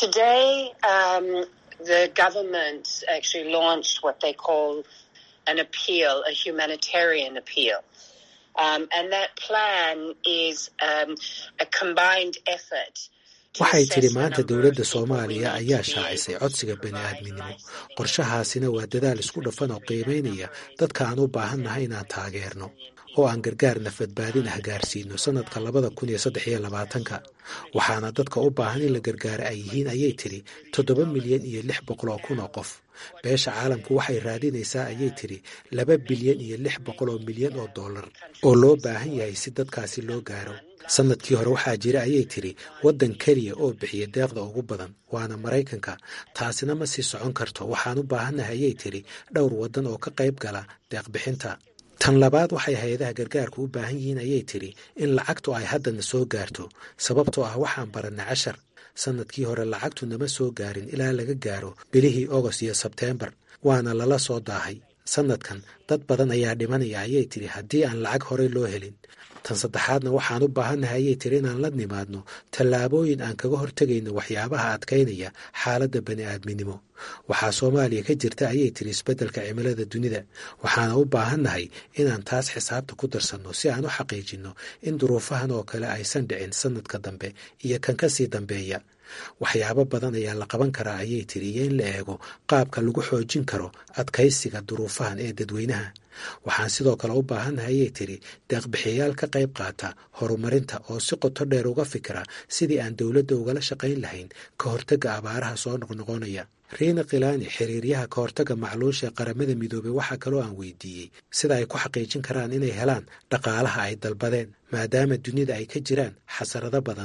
waxay tidhi maanta dowladda soomaaliya ayaa shaacisay codsiga bani aadminimo qorshahaasina waa dadaal isku dhafan oo qiimaynaya dadka aan u baahannahay inaan taageerno oo aan gargaar nafadbaadin ah gaarsiino sannadka labada kun iyo saddex iyo labaatanka waxaana dadka u baahan in la gargaaro ay yihiin ayay tidhi toddoba milyan iyo lix boqol oo kun oo qof beesha caalamku waxay raadinaysaa ayay tidhi laba bilyan iyo lix boqol oo milyan oo dollar oo loo baahan yahay si dadkaasi loo gaaro sanadkii hore waxaa jira ayay tidhi waddan keliya oo bixiya deeqda ugu badan waana maraykanka taasina ma sii socon karto waxaan u baahannahay ayay tidhi dhowr waddan oo ka qayb gala deeqbixinta tan labaad waxay hay-adaha gargaarku u baahan yihiin ayay tidhi in lacagtu ay haddana soo gaarto sababtoo ah waxaan barannay cashar sanadkii hore lacagtu nama soo gaarin ilaa laga gaaro bilihii ogost iyo sebteembar waana lala soo daahay sanadkan dad badan ayaa dhimanaya ayay tidhi haddii aan lacag horey loo helin tan saddexaadna waxaan u baahannahay ayay tiri inaan la nimaadno tallaabooyin aan kaga hortegayno waxyaabaha adkaynaya xaaladda bani aadminimo waxaa soomaaliya ka jirta ayay tiri isbeddelka cimilada dunida waxaana u baahannahay inaan taas xisaabta ku darsanno si aan u xaqiijinno in duruufahan oo kale aysan dhicin sannadka dambe iyo kan ka sii dambeeya waxyaabo badan ayaa la qaban karaa ayay tiri iyo in la eego qaabka lagu xoojin karo adkaysiga duruufahan ee dadweynaha waxaan sidoo kale u baahannahay ayay tiri deeqbixiyayaal ka qayb qaata horumarinta oo si qoto dheer uga fikra sidii aan dowladda ugala shaqayn lahayn ka hortagga abaaraha soo noqnoqonaya riina khilaani xiriiryaha ka hortagga macluusha ee qaramada midoobey waxaa kaloo aan weydiiyey sida ay ku xaqiijin karaan inay helaan dhaqaalaha ay dalbadeen maadaama dunida ay ka jiraan xasarado badan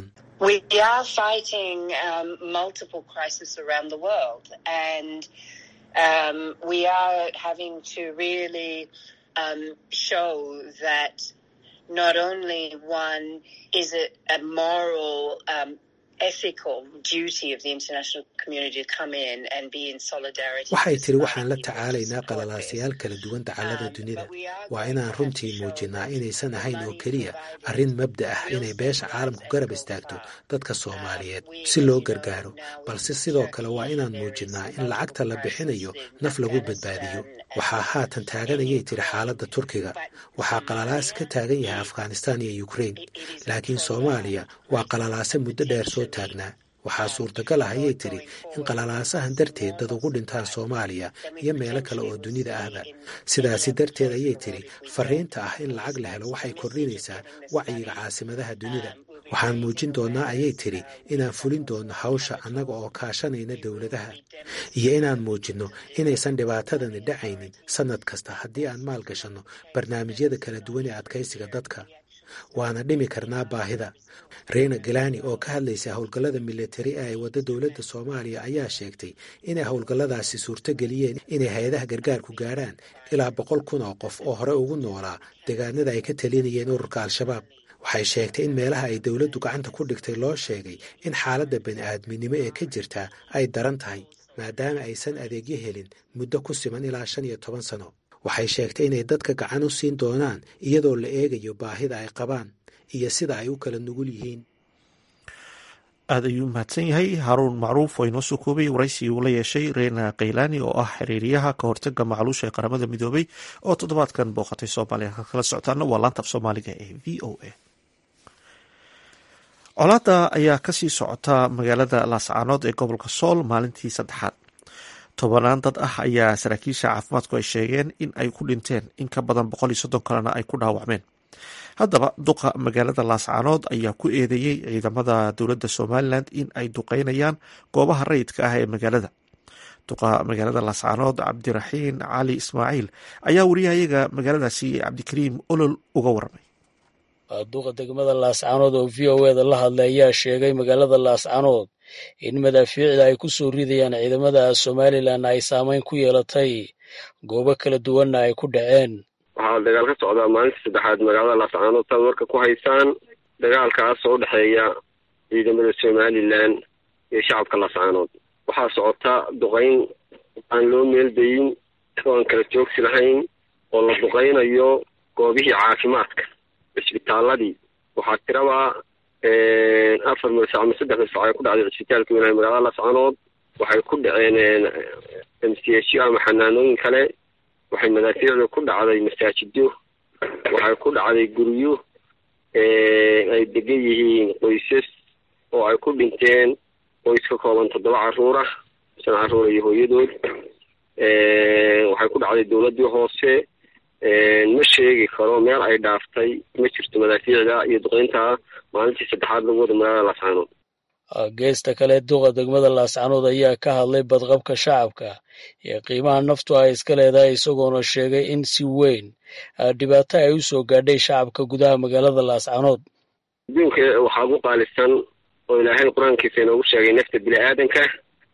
We are fighting um, multiple crises around the world, and um, we are having to really um, show that not only one is it a moral um, ethical duty of the international community to come in and be in solidarity. waxay tiri waxaan la tacaalaynaa qalalaasayaal kala duwan dacallada dunida waa inaan runtii muujinnaa inaysan ahayn oo keliya arrin mabda ah inay beesha caalamku garab istaagto dadka soomaaliyeed si loo gargaaro balse sidoo kale waa inaan muujinnaa in lacagta la bixinayo naf lagu badbaadiyo waxaa haatan taaganayay tiri xaaladda turkiga waxaa qalalaas ka taagan yahay afghanistan iyo ukrain laakiin soomaaliya waa qalalaase muddo dheer soo taagnaa waxaa suurtagal ah ayay tiri in qalalaasahan darteed dad ugu dhintaan soomaaliya iyo meelo kale oo dunida ahba sidaasi darteed ayay tiri fariinta ah in lacag la helo waxay kordhinaysaa wacyiga caasimadaha dunida waxaan muujin doonnaa ayay tiri inaan fulin doonno hawsha annaga oo kaashanayna dowladaha iyo inaan muujinno inaysan dhibaatadani dhacaynin sannad kasta haddii aan maal gashanno barnaamijyada kala duwan ee adkaysiga dadka waana dhimi karnaa baahida reina galani oo ka hadlaysa howlgallada militari ee ay wadda dowladda soomaaliya ayaa sheegtay inay howlgalladaasi suurto geliyeen inay hay-adaha gargaarku gaadhaan ilaa boqol kun oo qof oo hore ugu noolaa deegaanada ay ka talinayeen ururka al-shabaab waxay sheegtay in meelaha ay dowladdu gacanta ku dhigtay loo sheegay in xaaladda bani'aadminimo ee ka jirta ay daran tahay maadaama aysan adeegyo helin muddo ku siman ilaa shan iyo toban sano waxay sheegtay inay dadka gacan u siin doonaan iyadoo la eegayo baahida ay qabaan iyo sida ay u kala nugul yihiin aad ayuu mahadsan yahay haruun macruuf oo inoo soo koobay waraysigii uu la yeeshay reena kaylani oo ah xiriiriyaha ka hortaga macluusha ee qaramada midoobay oo toddobaadkan booqatay soomaaliya ka kala socotaana waa laanta af soomaaliga ee v o a colaada ayaa kasii socota magaalada laascaanood ee gobolka sool maalintii saddexaad tobanaan dad ah ayaa saraakiisha caafimaadku ay sheegeen in ay ku dhinteen in ka badan boqol iyo soddon kalena ay ku dhaawacmeen haddaba duqa magaalada laascaanood ayaa ku eedeeyey ciidamada dowladda somalilan in ay duqeynayaan goobaha rayidka ah ee magaalada duqa magaalada laascaanood cabdiraxiin cali ismaaciil ayaa wariyahayaga magaaladaasi cabdikariim olol uga waramay duqa degmada laascaanood oo v o eda la hadlay ayaa sheegay magaalada laascaanood in madaafiicda ay ku soo ridayaan ciidamada somalilan ay saameyn ku yeelatay goobo kala duwanna ay ku dhaceen waxaa dagaal ka socdaa maalintii saddexaad magaalada laascaanood saad warka ku haysaan dagaalkaas oo udhexeeya ciidamada somalilan iyo shacabka laascaanood waxaa socota duqayn aan loo meeldayin oo aan kala joogsi lahayn oo la duqaynayo goobihii caafimaadka cisbitaaladii waxaa tiraba afar milsac ama saddex milsac ay ku dhacday cisbitaalka weynaha magaalada laascaanood waxay ku dhaceen m c h ama xanaanooyin kale waxay madaafiicdu ku dhacday masaajido waxay ku dhacday guryo ay degan yihiin qoysas oo ay ku dhinteen qoys ka kooban toddoba caruur ah shan caruur iyo hooyadood waxay ku dhacday dowladdii hoose ma sheegi karo meel ay dhaaftay ma jirto madaafiicda iyo duqeynta maalintii saddexaad lagu wada magaalada laascaanood geesta kale duqa degmada laascaanood ayaa ka hadlay badqabka shacabka iyo qiimaha naftu ay iska leedahay isagoona sheegay in si weyn dhibaato ay u soo gaadhay shacabka gudaha magaalada laascaanood adduunka waxaa ugu qaalisan oo ilaahay qur-aankiisa inoogu sheegay nafta bini-aadanka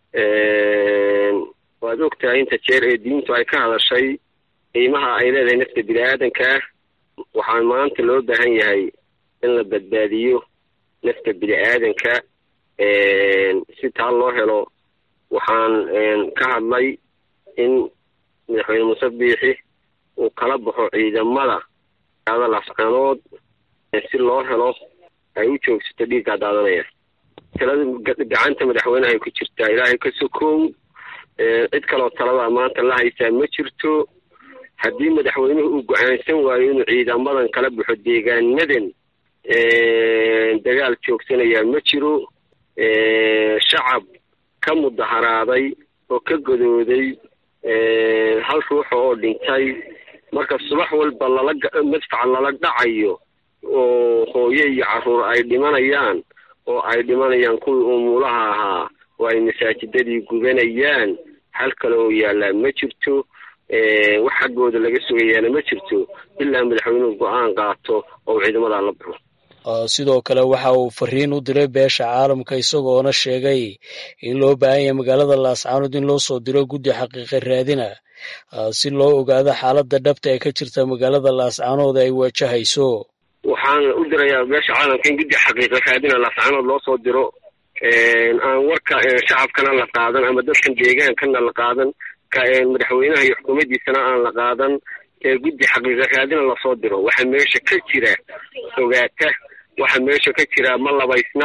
waad ogtahay inta jeer ee diintu ay ka hadashay qiimaha ay leedahay nafta bini-aadanka waxaa maanta loo baahan yahay in la badbaadiyo nafta bini-aadanka si taa loo helo waxaan ka hadlay in madaxweyne muuse biixi uu kala baxo ciidamada ada laascaanood si loo helo ay u joogsato dhiiggaa daadanaya talada gacanta madaxweyneha ay ku jirtaa ilaahay ka sokow cid kaloo talada maanta la haysaa ma jirto haddii madaxweynuhu uu go-aansan waayo inuu ciidamadan kala baxo deegaanadan dagaal joogsanayaa ma jiro shacab ka mudaharaaday oo ka godooday hal ruuxa oo dhintay marka subax walba lala madfac lala dhacayo oo hooye iyo caruur ay dhimanayaan oo ay dhimanayaan kuwii umuulaha ahaa oo ay masaajidadii gubanayaan hal kale oo yaallaa ma jirto wax xaggooda laga sugayaana ma jirto ilaa madaxweynuhu go-aan qaato oo ciidamadaa la baxo sidoo kale waxa uu fariin u diray beesha caalamka isagoona sheegay in loo baahan yahay magaalada laascaanood in loo soo diro guddi xaqiiqa raadina si loo ogaado xaaladda dhabta ee ka jirta magaalada laascaanood ay wajahayso waxaan u dirayaa beesha caalamka in guddi xaqiiqa raadina laascaanood loo soo diro aan warka shacabkana la qaadan ama dadkan deegaankana la qaadan ka madaxweynaha iyo xukuumaddiisana aan la qaadan guddi xaqiiqa raadina lasoo diro waxa meesha ka jira ogaata waxa meesha ka jira ma labaysna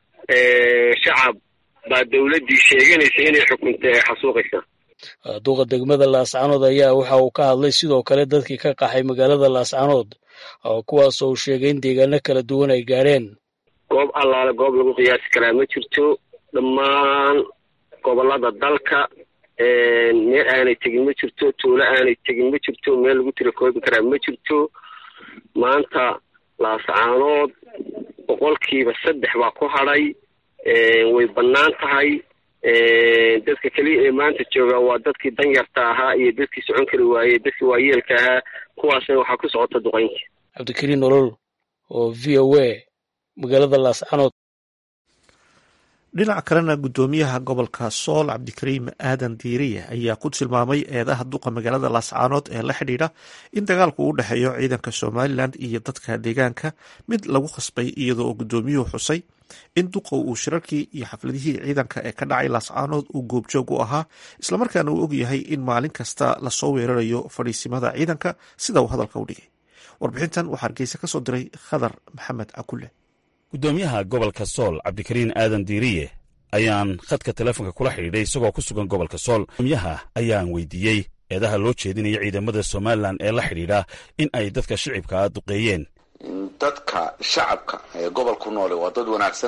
shacab baa dowladdii sheeganaysa inay xukunta ee xasuuqaysa duqa degmada laascaanood ayaa waxa uu ka hadlay sidoo kale dadkii ka qaxay magaalada laascaanood kuwaas oo uu sheegay in deegaano kala duwan ay gaadheen goob allaale goob lagu qiyaasi karaa ma jirto dhammaan gobollada dalka meel aanay tegin ma jirto tuulo aanay tegin ma jirto meel lagu tira koobi karaa ma jirto maanta laascaanood boqolkiiba saddex baa ku hadhay way bannaan tahay dadka keliya ee maanta jooga waa dadkii danyarta ahaa iyo dadkii socon kari waayey dadkii waayeelka ahaa kuwaasna waxaa ku socota duqaynta cabdikariin nolol oo v o a magaalada laascaanood dhinaca kalena guddoomiyaha gobolka sool cabdikariim aadan diiriye ayaa ku tilmaamay eedaha duqa magaalada laascaanood ee la xidhiidha in dagaalku u dhexeeyo ciidanka somalilan iyo dadka deegaanka mid lagu khasbay iyadoo oo guddoomiyuhu xusay in duqa uu shirarkii iyo xafladihii ciidanka ee ka dhacay laascaanood uu goobjoog u ahaa islamarkaana uu ogyahay in maalin kasta lasoo weerarayo fadhiisimada ciidanka sida uu hadalka u dhigay warbixintan waxaa hargeysa ka soo diray khadar maxamed cakulle guddoomiyaha gobolka sool cabdikariin aadan diiriye ayaan khadka teleefonka kula xidhiidhay isagoo ku sugan gobolka sool gudoomiyaha ayaan weydiiyey eedaha loo jeedinaya ciidamada somalilan ee la xidhiidha in ay dadka shicibkaa duqeeyeen dadka shacabka ee gobolku noole waa dad wanaagsan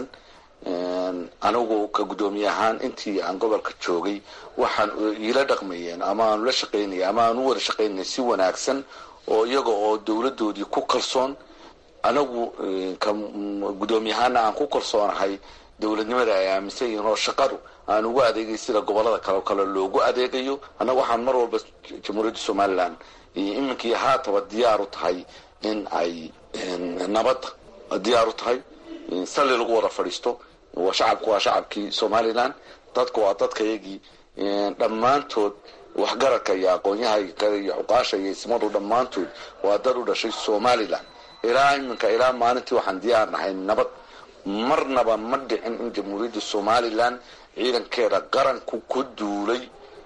anigu ka guddoomiye ahaan intii aan gobolka joogay waxaan iila dhaqmayeen ama aanu la shaqaynaya ama aan u wada shaqaynaya si wanaagsan oo iyaga oo dowladdoodii ku kalsoon anagu ka guddoomiyahaana aan ku kalsoonahay dowladnimada ay aaminsan yihiin oo shaqadu aan ugu adeegay sida gobolada kale kale loogu adeegayo annagu waxaan mar walba jamhuuriyadda somalilan iminkii haataba diyaar u tahay in ay nabadda diyaar u tahay salli lagu wada fadhiisto waa shacabku waa shacabkii somalilan dadka waa dadkayagii dhammaantood waxgaradka iyo aqoonyaha iyo cuqaasha iyo ismadu dhammaantood waa dad u dhashay somalilan ilaa iminka ilaa maalintii waxaan diyaar nahay nabad marnaba ma dhicin in jamhuuriyadda somalilan ciidankeeda qaranku ku duulay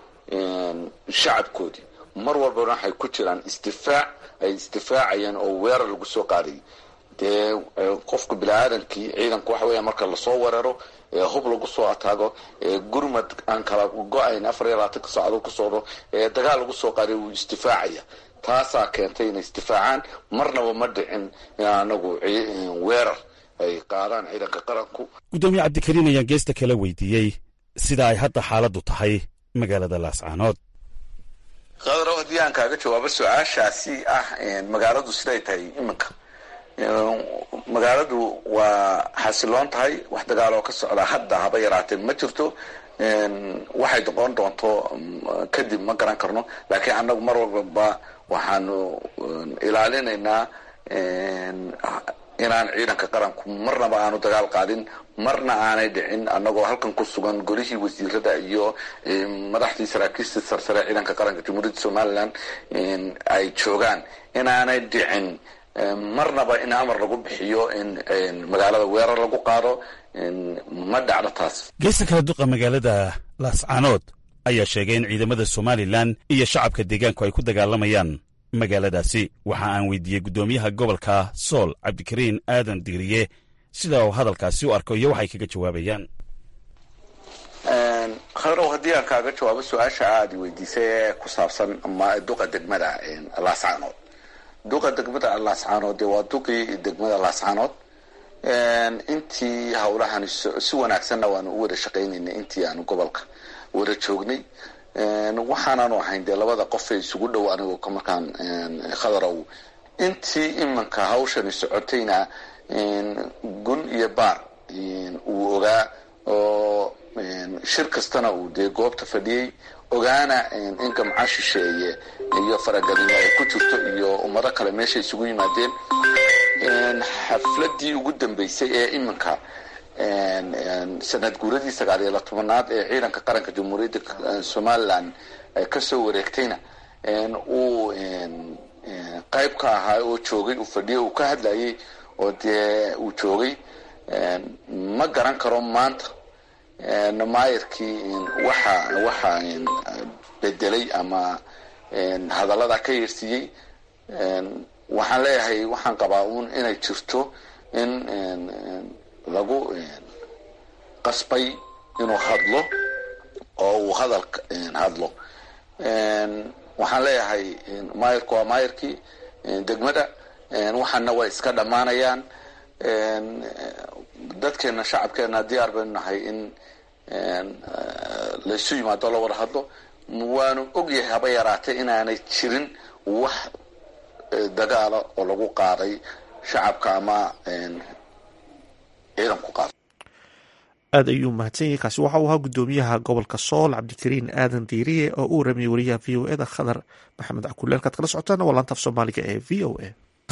shacabkoodii mar walbana waxay ku jiraan isdifaac ay isdifaacayeen oo weerar lagu soo qaadayay dee qofka bini-aadankii ciidanku waxa weya marka lasoo weeraro hub lagu soo ataago gurmad aan kala go-ayn afar iyo labaatanka saacdood ku socdo dagaal lagu soo qaaday wuu isdifaacaya taasaa keentay inay isdifaacaan marnaba ma dhicin in anagu weerar ay qaadaan ciidanka qaranku guddoomiye cabdikariin ayaan geesta kala weydiiyey sida ay hadda xaaladdu tahay magaalada laascaanood khadrow haddii aan kaaga jawaabo su-aashaasi ah magaaladu siday tahay iminka magaaladu waa xasiloon tahay wax dagaaloo ka socda hadda haba yaraatee ma jirto waxay noqon doonto kadib ma garan karno laakiin annagu mar walbaba waxaanu ilaalinaynaa inaan ciidanka qaranku marnaba aanu dagaal qaadin marna aanay dhicin annagoo halkan ku sugan golihii wasiirada iyo madaxdii saraakiistii sarsare ciidanka qaranka jamhuuriyadda somalilan ay joogaan inaanay dhicin marnaba in amar lagu bixiyo in magaalada weerar lagu qaado ma dhacdo taas geesta kala duqa magaalada laascaanood ayaa sheegay in ciidamada somalilan iyo shacabka deegaanku ay ku dagaalamayaan magaaladaasi waxa aan weydiiyey guddoomiyaha gobolka sool cabdikariin aadan diiriye sida uu hadalkaasi u arko iyo waxay kaga jawaabayaan khadrow haddii aan kaaga jawaabo su-aasha aada weydiisay ee ku saabsan duqa degmada laascaanood duqa degmada laascaanood dee waa duqii degmada laascaanood intii hawlahan si wanaagsanna waanu u wada shaqaynaynay intii aanu gobolka wada joognay waxaanaanu ahayn dee labada qof ee isugu dhow anigo markaan khadarow intii imanka hawshani socotayna gun iyo baar uu ogaa oo shir kastana uu dee goobta fadhiyey ogaana in gamca shisheeye iyo faragelimo ay ku jirto iyo ummado kale meesha isugu yimaadeen xafladii ugu dambeysay ee iminka sanad guuradii sagaal iyo tobanaad ee ciidanka qaranka jamhuuriyadda somalilan kasoo wareegtayna uu qayb ka ahaa oo joogay uu fadhiyo uu ka hadlayay oo dee uu joogay ma garan karo maanta maayirkii waxa waxa bedelay ama hadallada ka yeersiiyey waxaan leeyahay waxaan qabaa uun inay jirto in lagu qasbay inuu hadlo oo uu hadal hadlo waxaan leeyahay maayirku waa maayirkii degmada waxaana way iska dhammaanayaan dadkeena shacabkeena diyaar baynu nahay in laysu yimaado la wada hadlo waanu ogyahay haba yaraatee inaanay jirin wax dagaala oo lagu qaaday shacabka ama ciidanku qaada aad ayuu mahadsan yahay kaasi waxa uu ahaa guddoomiyaha gobolka sool cabdikariin aadan diiriye oo uu ramiyey wariyaha v o eda khadar maxamed cakulle halkaad kala socotaana waa laanta af soomaaliga ee v o a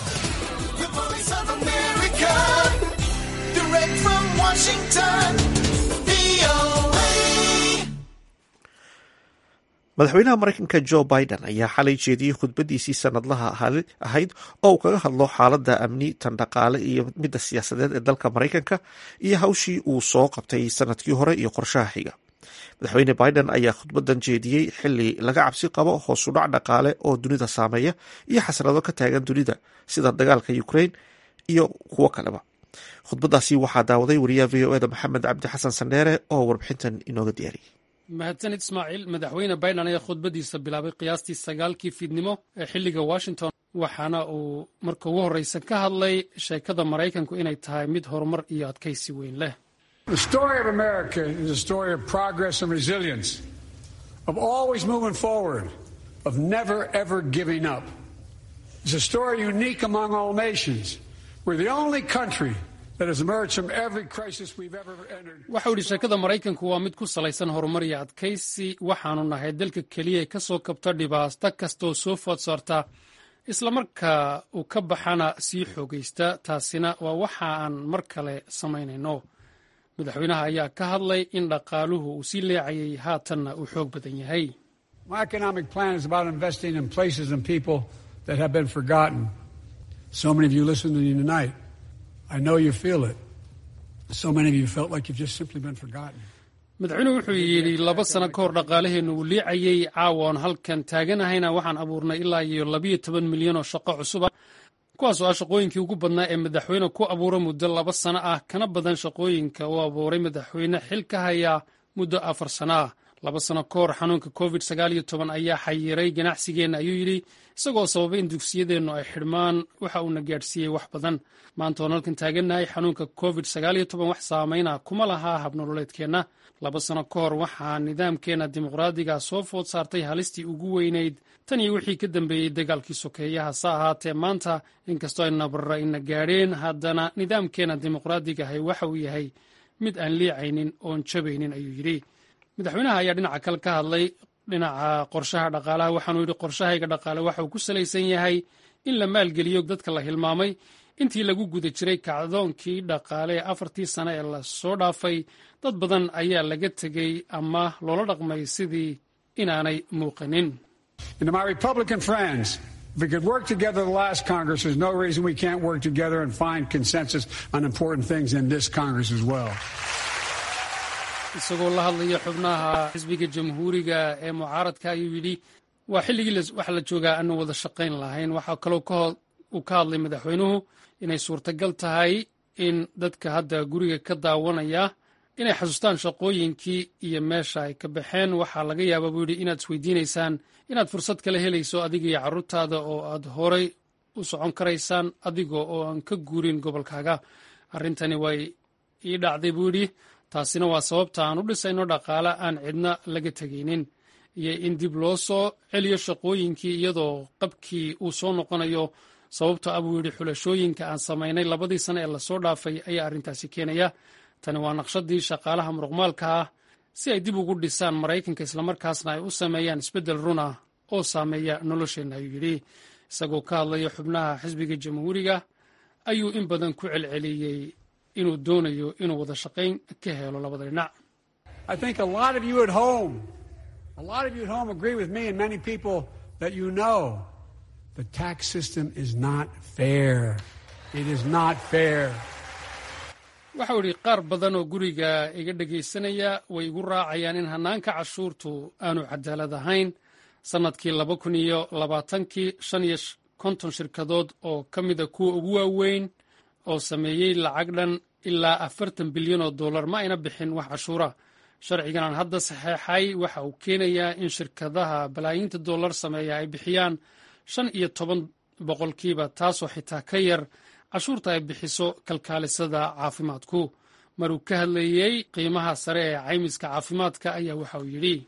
madaxweynaha mareykanka jo biden ayaa xalay jeediyey khudbadiisii sanadlaha ahayd oo uu kaga hadlo xaaladda amni tan dhaqaale iyo midda siyaasadeed ee dalka mareykanka iyo hawshii uu soo qabtay sanadkii hore iyo qorshaha xiga madaxweyne biden ayaa khudbadan jeediyey xili laga cabsi qabo hoosudhac dhaqaale oo dunida saameeya iyo xasrado ka taagan dunida sida dagaalka ukraine iyo kuwo kaleba khudbadaasi waxaa daawaday wariyaha v o eda maxamed cabdi xasan sandheere oo warbixintan inooga diyaariyey mahadsanid ismaaciil madaxweyne biden ayaa khudbadiisa bilaabay qiyaastii sagaalkii fiidnimo ee xilliga washington waxaana uu marka ugu horreysa ka hadlay sheekada maraykanku inay tahay mid horumar iyo adkaysi weyn leh waxau yidhi sheekada maraykanku waa mid ku salaysan horumar iyo adkaysi waxaanu nahay dalka keliya ka soo kabta dhibaato kastaoo soo food saarta islamarka uu ka baxana sii xoogaysta taasina waa waxa aan mar kale samaynayno madaxweynaha ayaa ka hadlay in dhaqaaluhu uu sii leecayay haatanna uu xoog badan yahay madaxweynuhu wuxuu yidhi laba sano ka hor dhaqaalaheennu uu liicayey caawa oon halkan taaganahayna waxaan abuurnay ilaa iyo labayo toban milyan oo shaqo cusuba kuwaasoo ah shaqooyinkii ugu badnaa ee madaxweyne ku abuura muddo laba sano ah kana badan shaqooyinka uu abuuray madaxweyne xil ka haya muddo afar sano ah laba sano ka hor xanuunka covid sagaal iyo toban ayaa xayiray ganacsigeenna ayuu yidhi isagoo sababay in dugsiyadeennu ay xidhmaan waxa uuna gaadhsiiyey wax badan maanta oon halkan taagannahay xanuunka covid sagaal iyo toban wax saameyna kuma lahaa habnololeedkeenna laba sano ka hor waxaa nidaamkeenna dimuqraadiga soo food saartay halistii ugu weynayd tan iyo wixii ka dambeeyey dagaalkii sokeeyaha sa ahaatee maanta inkastoo ay nabarra ina gaadheen haddana nidaamkeenna dimuqraadigahay waxa uu yahay mid aan liicaynin oon jabaynin ayuu yidhi madaxweynaha ayaa dhinaca kale ka hadlay dhinaca qorshaha dhaqaalaha waxaanuu yidhi qorshahayga dhaqaale waxa uu ku salaysan yahay in la maalgeliyo dadka la hilmaamay intii lagu guda jiray kacdoonkii dhaqaale ee afartii sane ee lasoo dhaafay dad badan ayaa laga tegey ama loola dhaqmay sidii inaanay muuqanin If we could work together the last Congress, there's no reason we can't work together and find consensus on important things in this Congress as well. isagoo la hadlaya xubnaha xisbiga jamhuuriga ee mucaaradka ayuu yidhi waa xilligii waxa la joogaa aanu wada shaqayn lahayn waxaa kaloo uu ka hadlay madaxweynuhu inay suurtagal tahay in dadka hadda guriga ka daawanaya inay xasuustaan shaqooyinkii iyo meesha ay ka baxeen waxaa laga yaabaa buu yidhi inaad isweydiinaysaan inaad fursad kala helayso adiga iyo carruurtaada oo aad horay u socon karaysaan adiga oo aan ka guurin gobolkaaga arrintani way ii dhacday buu yidhi taasina waa sababta aan u dhisayno dhaqaale aan cidna laga tegaynin iyo in dib loo soo celiyo shaqooyinkii iyadoo qabkii uu soo noqonayo sababto ah buu yidhi xulashooyinka aan samaynay labadii sane ee lasoo dhaafay ayaa arrintaasi keenaya tani waa naqshadii shaqaalaha muruqmaalka ah si ay dib ugu dhisaan maraykanka islamarkaasna ay u sameeyaan isbeddel run ah oo saameeya nolosheenna ayuu yidhi isagoo ka hadlaya xubnaha xisbiga jamhuuriga ayuu in badan ku celceliyey inuu doonayo inuu wada shaqayn ka helo labada dhinac waxau idhi qaar badan oo guriga iga dhegaysanaya way igu raacayaan in hannaanka cashuurtu aanu cadaalad ahayn sannadkii laba kun iyo labaatankii shan iyo konton shirkadood oo ka mida kuwa ugu waaweyn oo sameeyey lacag dhan ilaa afartan bilyan oo dollar ma ayna bixin wax cashuura sharcigan aan hadda saxeexay waxa uu keenayaa in shirkadaha balaayiinta dollar sameeya ay bixiyaan shan iyo toban boqolkiiba taasoo xitaa ka yar cashuurta ay bixiso kalkaalisada caafimaadku maruu ka hadlayey qiimaha sare ee caymiska caafimaadka ayaa waxa uu yidhi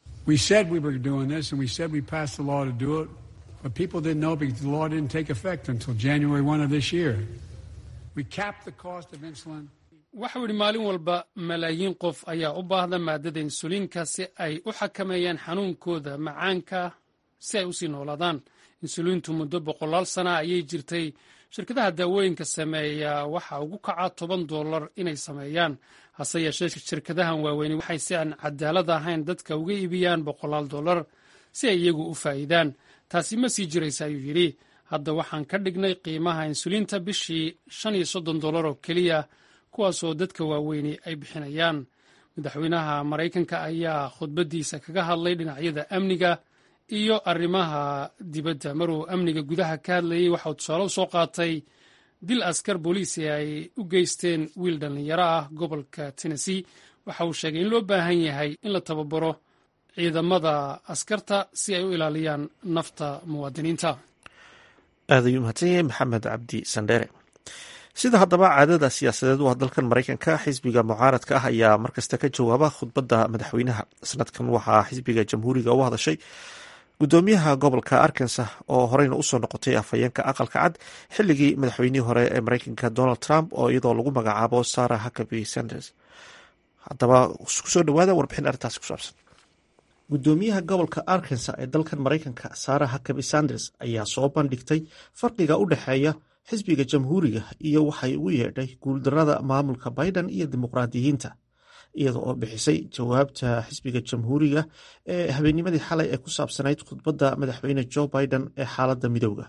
waxau yidhi maalin walba malaayiin qof ayaa u baahda maadada insuliinka si ay u xakameeyaan xanuunkooda macaanka si ay usii noolaadaan insuliintu muddo boqolaal sana ayay jirtay shirkadaha daawooyinka sameeya waxa ugu kaca toban dollar inay sameeyaan hase yeeshee shirkadahan waaweyni waxay si aan cadaalad ahayn dadka uga iibiyaan boqolaal dollar si ay iyagu u faa'iidaan taasi ma sii jiraysa ayuu yidhi hadda waxaan ka dhignay qiimaha insuliinta bishii shan iyo soddon dollar oo keliya kuwaasoo dadka waaweyni ay bixinayaan madaxweynaha maraykanka ayaa khudbaddiisa kaga hadlay dhinacyada amniga iyo arrimaha dibadda maruu amniga gudaha ka hadlayey waxauu tusaale u soo qaatay dil askar booliisi ay u geysteen wiil dhallinyaro ah gobolka tennessee waxa uu sheegay in loo baahan yahay in la tababaro ciidamada askarta si ay u ilaaliyaan nafta muwaadiniinta aad ayuu mahadsan yahay maxamed cabdi sandheere sida haddaba caadada siyaasadeed u ah dalkan maraykanka xisbiga mucaaradka ah ayaa markasta ka jawaaba khudbadda madaxweynaha sanadkan waxaa xisbiga jamhuuriga u hadashay gudoomiyaha gobolka arkansas oo horeyna usoo noqotay afhayeenka aqalka cad xilligii madaxweynihii hore ee mareykanka donald trump oo iyadoo lagu magacaabo sarah huckaby sanders haddaba kusoo dhawaada warbixin arrintaasi ku saabsan gudoomiyaha gobolka arkansas ee dalkan mareykanka sarah huckaby sanders ayaa soo bandhigtay farqiga u dhexeeya xisbiga jamhuuriga iyo waxay ugu yeedhay guuldarada maamulka biden iyo dimuqraadiyiinta iyada oo bixisay jawaabta xisbiga jamhuuriga ee habeennimadii xalay ee ku saabsanayd khudbadda madaxweyne joe biden ee xaaladda midowda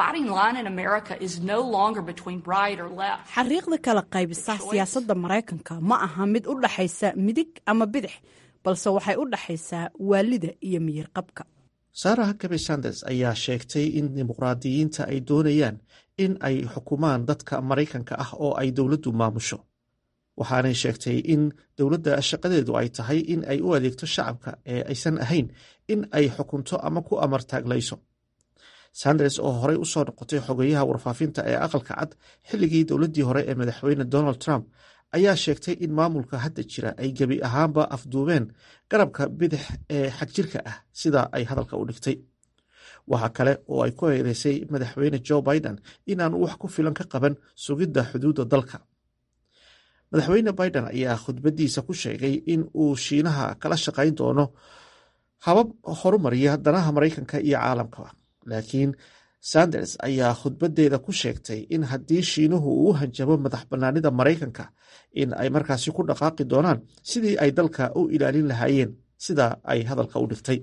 xariiqda kala qaybisa siyaasadda maraykanka ma aha mid u dhaxaysa midig ama bidix balse waxay u dhaxaysaa waalida iyo miyirqabka sarah huckaby sanders ayaa sheegtay in dimuqraadiyiinta ay doonayaan in ay xukumaan dadka maraykanka ah oo ay dowladdu maamusho waxaanay sheegtay in dowladda shaqadeedu ay tahay in ay u adeegto shacabka ee aysan ahayn in ay xukunto ama ku amar taaglayso sanders oo horey usoo noqotay xogeyaha warfaafinta ee aqalka cad xilligii dowladdii hore ee madaxweyne donald trump ayaa sheegtay in maamulka hadda jira ay gebi ahaanba afduubeen garabka bidix ee xagjirka ah sida ay hadalka u dhigtay waxa kale oo ay ku eedeysay madaxweyne joe biden inaanu wax ku filan ka qaban sugidda xuduudda dalka madaxweyne biden ayaa khudbaddiisa ku sheegay in uu shiinaha kala shaqayn doono habab horumariya danaha maraykanka iyo caalamkaba laakiin sanders ayaa khudbaddeeda ku sheegtay in haddii shiinuhu uu hanjabo madax bannaanida maraykanka in ay markaasi ku dhaqaaqi doonaan sidii ay dalka u ilaalin lahaayeen sida ay hadalka u dhigtay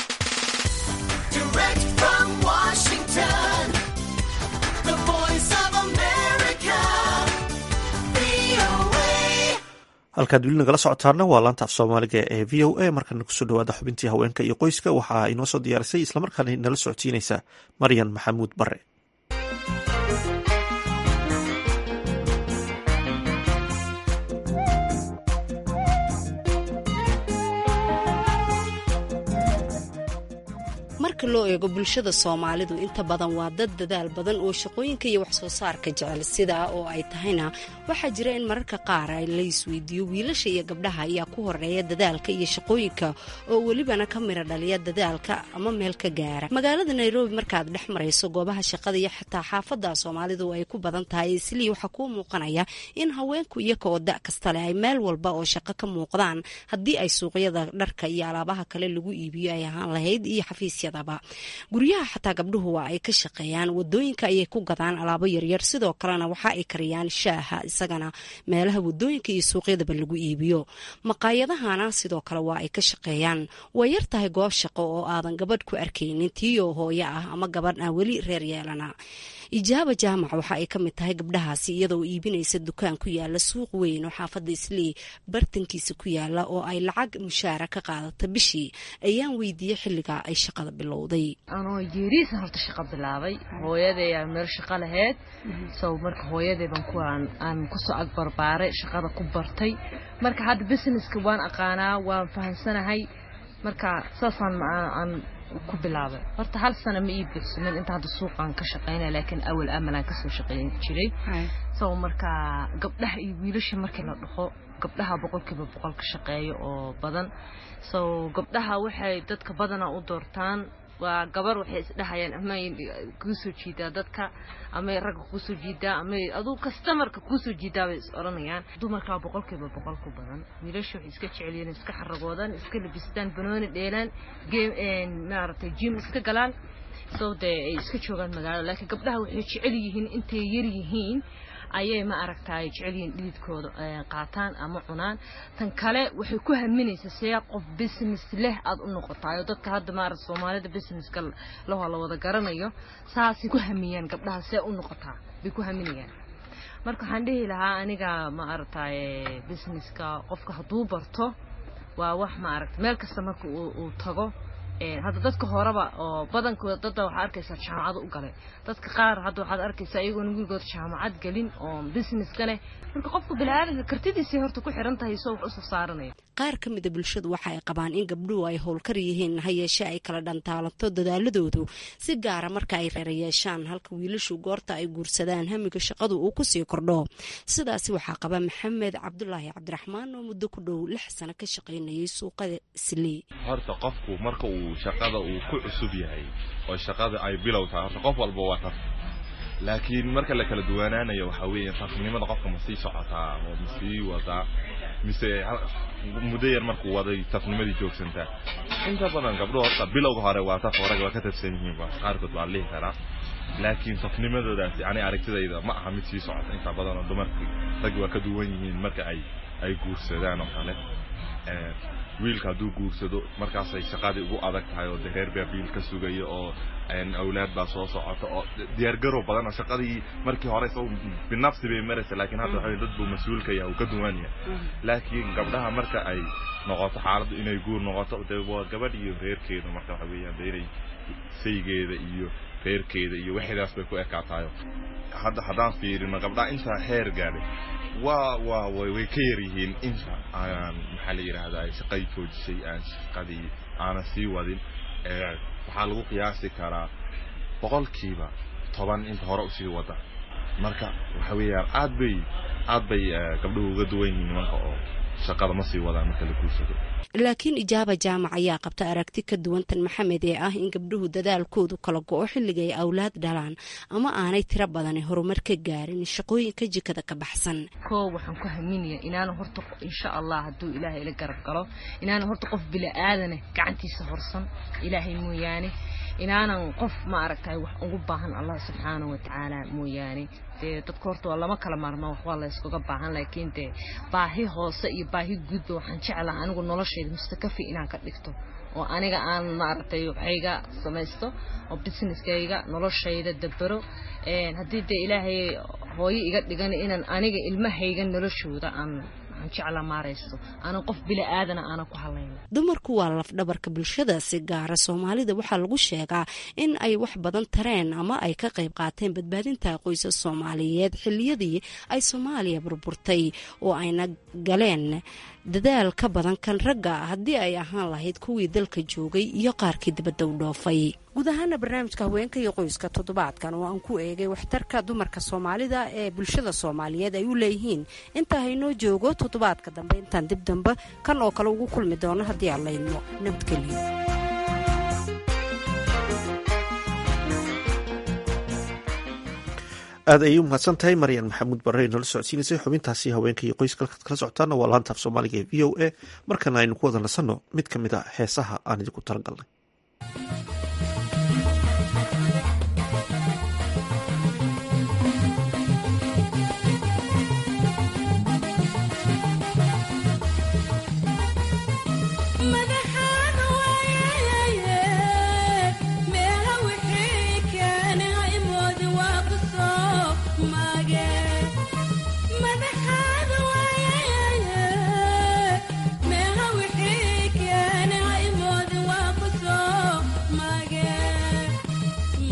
halkaad weli nagala socotaana waa laanta af soomaaliga ee v o a markana kusoo dhawaada xubintii haweenka iyo qoyska waxaa inoo soo diyaarisay islamarkaana nala socodsiinaysa maryan maxamuud bare marka loo eego bulshada soomaalidu inta badan waa dad dadaal badan oo shaqooyinka iyo waxsoo saarka jecel sidaa oo ay tahayna waxaa jira in mararka qaar la isweydiiyo wiilasha iyo gabdhaha ayaa ku horeeya dadaalka iyo shaqooyinka oo welibana ka mira dhaliya dadaalka ama meel ka gaara magaalada nairobi markaad dhex marayso goobaha shaqada iyo xitaa xaafada soomaalidu ay ku badan tahay islii waxaa kuu muuqanaya in haweenku iyaga oo da kasta leh ay meel walba oo shaqo ka muuqdaan haddii ay suuqyada dharka iyo alaabaha kale lagu iibiyo ay ahaan lahayd iyo xafiisya guryaha xataa gabdhuhu waa ay ka shaqeeyaan wadooyinka ayay ku gadaan alaabo yaryar sidoo kalena waxa ay kariyaan shaaha isagana meelaha wadooyinka iyo suuqyadaba lagu iibiyo maqaayadahana sidoo kale waa ay ka shaqeeyaan way yar tahay goob shaqo oo aadan gabadh ku arkaynin tiiyoo hooyo ah ama gabadh aan weli reer yeelana ijaaba jaamac waxa ay ka mid tahay gabdhahaasi iyadoo iibinaysa dukaan ku yaala suuq weyn oo xaafadda islii bartankiisa ku yaala oo ay lacag mushaara ka qaadata bishii ayaan weydiiyey xilligaa ay shaqada bilowday anoo yeeriisan horta shaqo bilaabay hooyaday aa meel shaqo lahayd so marka hooyadayban kuwaan aan kusoo agbarbaaray shaqada ku bartay marka hadda businesska waan aqaanaa waan fahamsanahay marka saasaan aan ku bilaabay horta hal sano ma ii buuxsamin inta hadda suuqaan ka shaqeynaya laakiin awal amalaan kasoo shaqeyn jiray so marka gabdhaha iyo wiilasha markii la dhaho gabdhaha boqolkiiba boqol ka shaqeeya oo badan so gabdhaha waxay dadka badana u doortaan waa gabar waxay isdhahayaan amay kuusoo jiidaa dadka amay ragga kuusoo jiidaa amay aduu kastamarka kuusoo jiidaa bay is odhanayaan dumarkaa boqolkiiba boqol ku badan wiilasha waxay iska jecelyihiin iska xaragoodaan iska labistaan banooni dheelaan game maaragtay jim iska galaan so dee ay iska joogaan magaalada laakiin gabdhaha waxay jecel yihiin intay yar yihiin ayay ma aragtaay jecelyihiin dhididkooda qaataan ama cunaan tan kale waxay ku haminaysaa see qof business leh aad u noqotaayo dadka hadda maarata soomaalida businesska lahoo la wada garanayo saasay ku hamiyaan gabdhaha see u noqotaa bay ku haminayaan marka waxaan dhihi lahaa aniga ma aragtaay businesska qofka hadduu barto waa wax ma aragta meel kasta marka uu tago hadda dadka horeba oo badankooda dadda waxaa arkaysaa jaamacado u galay dadka qaar hadda waxaad arkaysaa iyagoona wiilgood jaamacad gelin oo business galeh marka qofka biniaadanka kartidiisay horta ku xiran tahay soo wax usoo saaranaya qaar ka mida bulshadu waxa ay qabaan in gabdhuhu ay howlkar yihiin ha yeeshe ay kala dhantaalanto dadaaladoodu si gaara marka ay reera yeeshaan halka wiilashu goorta ay guursadaan hamiga shaqadu uu kusii kordho sidaasi waxaa qaba maxamed cabdulaahi cabdiraxmaan oo muddo ku dhow lix sano ka shaqaynayay suuqada islii horta qofku marka uu shaqada uu ku cusub yahay oo shaqada ay bilow tahay horta qof walba waa taf laakiin marka la kala duwanaanayo waxaa weeye tafnimada qofka ma sii socotaa oo ma sii wadaa mise muddo yar markuu waday tafnimadii joogsantaa inta badan gabdho horta bilowga hore waa taf rag waa ka tafsan yihiin ba qaarkood waa lihi karaa laakiin tafnimadoodaasi ani aragtidayda ma aha mid sii socota inta badan oo dumarkii raggi waa ka duwan yihiin marka ay ay guursadaan oo kale wiilka hadduu guursado markaasay shaqadii ugu adag tahay oo de reer baa biil ka sugaya oo awlaad baa soo socota oo diyaargarow badan oo shaqadii markii hore isagu binafsi bay maraysa laakiin hadda waxa dad buu mas-uulka yahay uu ka duwan yahay laakiin gabdhaha marka ay noqoto xaaladdu inay guur noqoto de waa gabadh iyo reerkeeda marka waxa weeyaan de inay saygeeda iyo reerkeeda iyo waxdaas bay ku ekaatayo hadda haddaan fiirino gabdhaha intaa heer gaadhay waa waa way ka yar yihiin inta aan maxaa la yidhaahdaa shaqay joojisay aan shaqadii aanan sii wadin waxaa lagu qiyaasi karaa boqolkiiba toban inta hore usii wada marka waxa weeyaan aad bay aad bay gabdhuhu uga duwan yihiin nimanka oo shaqada ma sii wadaan marka la guursado laakiin ijaaba jaamac ayaa qabta aragti ka duwantan maxamed ee ah in gabdhuhu dadaalkoodu kala go-o xilliga ay awlaad dhalaan ama aanay tiro badani horumar ka gaarin shaqooyinka jikada ka baxsan koo waxaan ku haminaya inaana horta insha allah hadduu ilaahay ila garab galo inaana horta qof bila-aadane gacantiisa horsan ilaahay mooyaane inaanan qof ma aragtay wax ugu baahan allah subxaana wa tacaala mooyaane dee dadka horta waa lama kala maarma wax waa la yskaga baahan laakiin dee baahi hoose iyo baahi guudba waxaan jeclaha anigu noloshayda mustakafi inaan ka dhigto oo aniga aan maaragtay waxayga samaysto oo businesskayga noloshayda dabero haddii dee ilaahay hooyo iga dhigan inaan aniga ilmahayga noloshooda aan dumarku waa lafdhabarka bulshada si gaara soomaalida waxaa lagu sheegaa in ay wax badan tareen ama ay ka qayb qaateen badbaadinta qoysas soomaaliyeed xiliyadii ay soomaaliya burburtay oo ayna galeen dadaal ka badan kan ragga haddii ay ahaan lahayd kuwii dalka joogay iyo qaarkii dibadda u dhoofay guud ahaana barnaamijka haweenka iyo qoyska toddobaadkan oo aan ku eegay waxtarka dumarka soomaalida ee bulshada soomaaliyeed ay u leeyihiin intaa haynoo joogo toddobaadka dambe intaan dib dambe kan oo kale ugu kulmi doono haddii aan laydmo nabadgelyo aad ayay u mahadsan tahay maryan maxamuud barre noola socodsiinaysay xubintaasi haweenka iyo qoyska kala socotaana waa laanta af soomaaliga ee v o a markana aynu ku wada nasanno mid ka mid a heesaha aan idinku talagalnay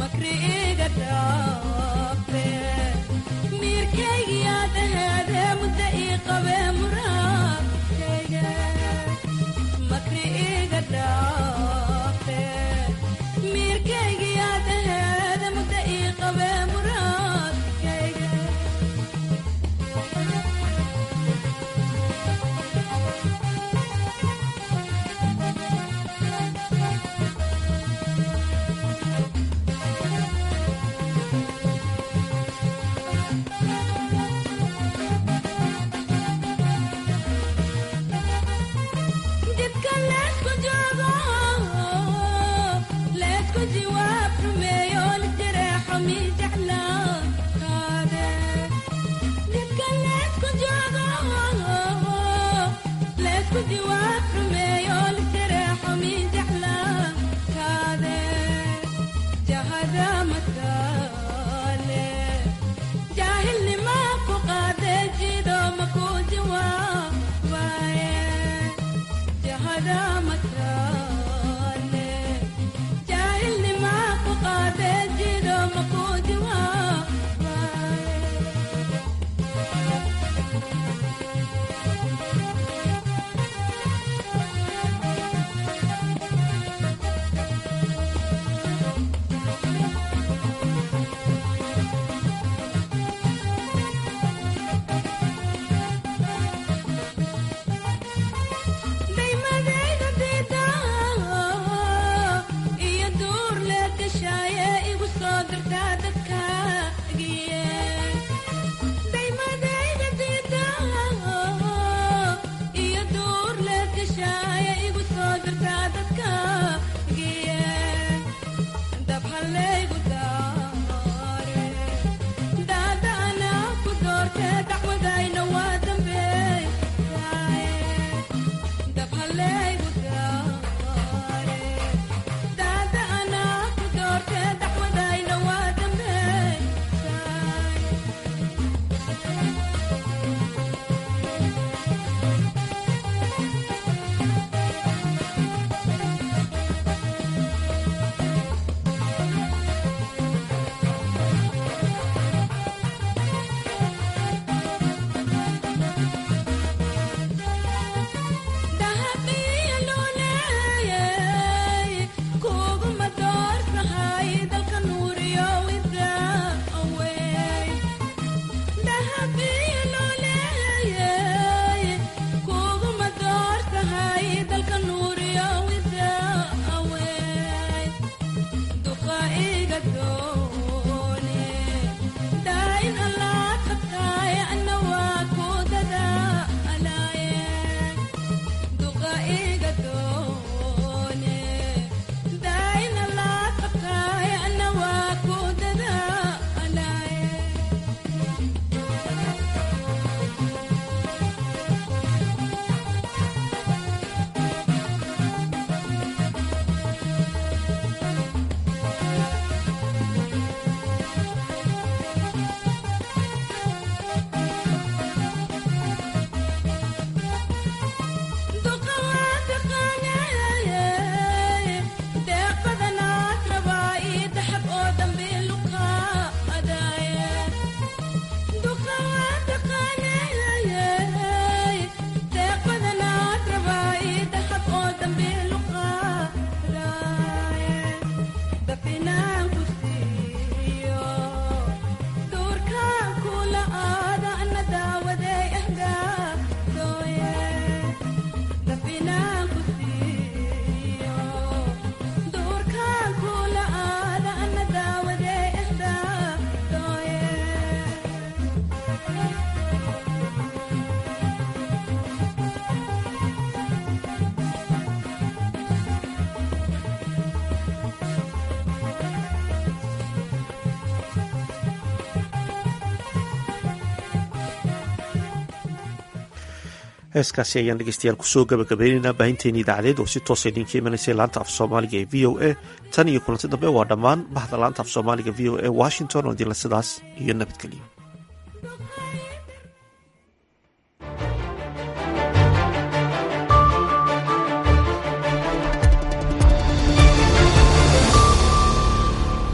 heeskaasi ayaan dhegeystayaal kusoo gabagabaynaynaa baahinteeni idaacadeed oo si toosa idinka imanaysay laanta af soomaaliga ee v o a tan iyo kulanti dambe waa dhammaan bahda laanta af soomaaliga v o a washington oo idinla sidaas iyo nabadgelyo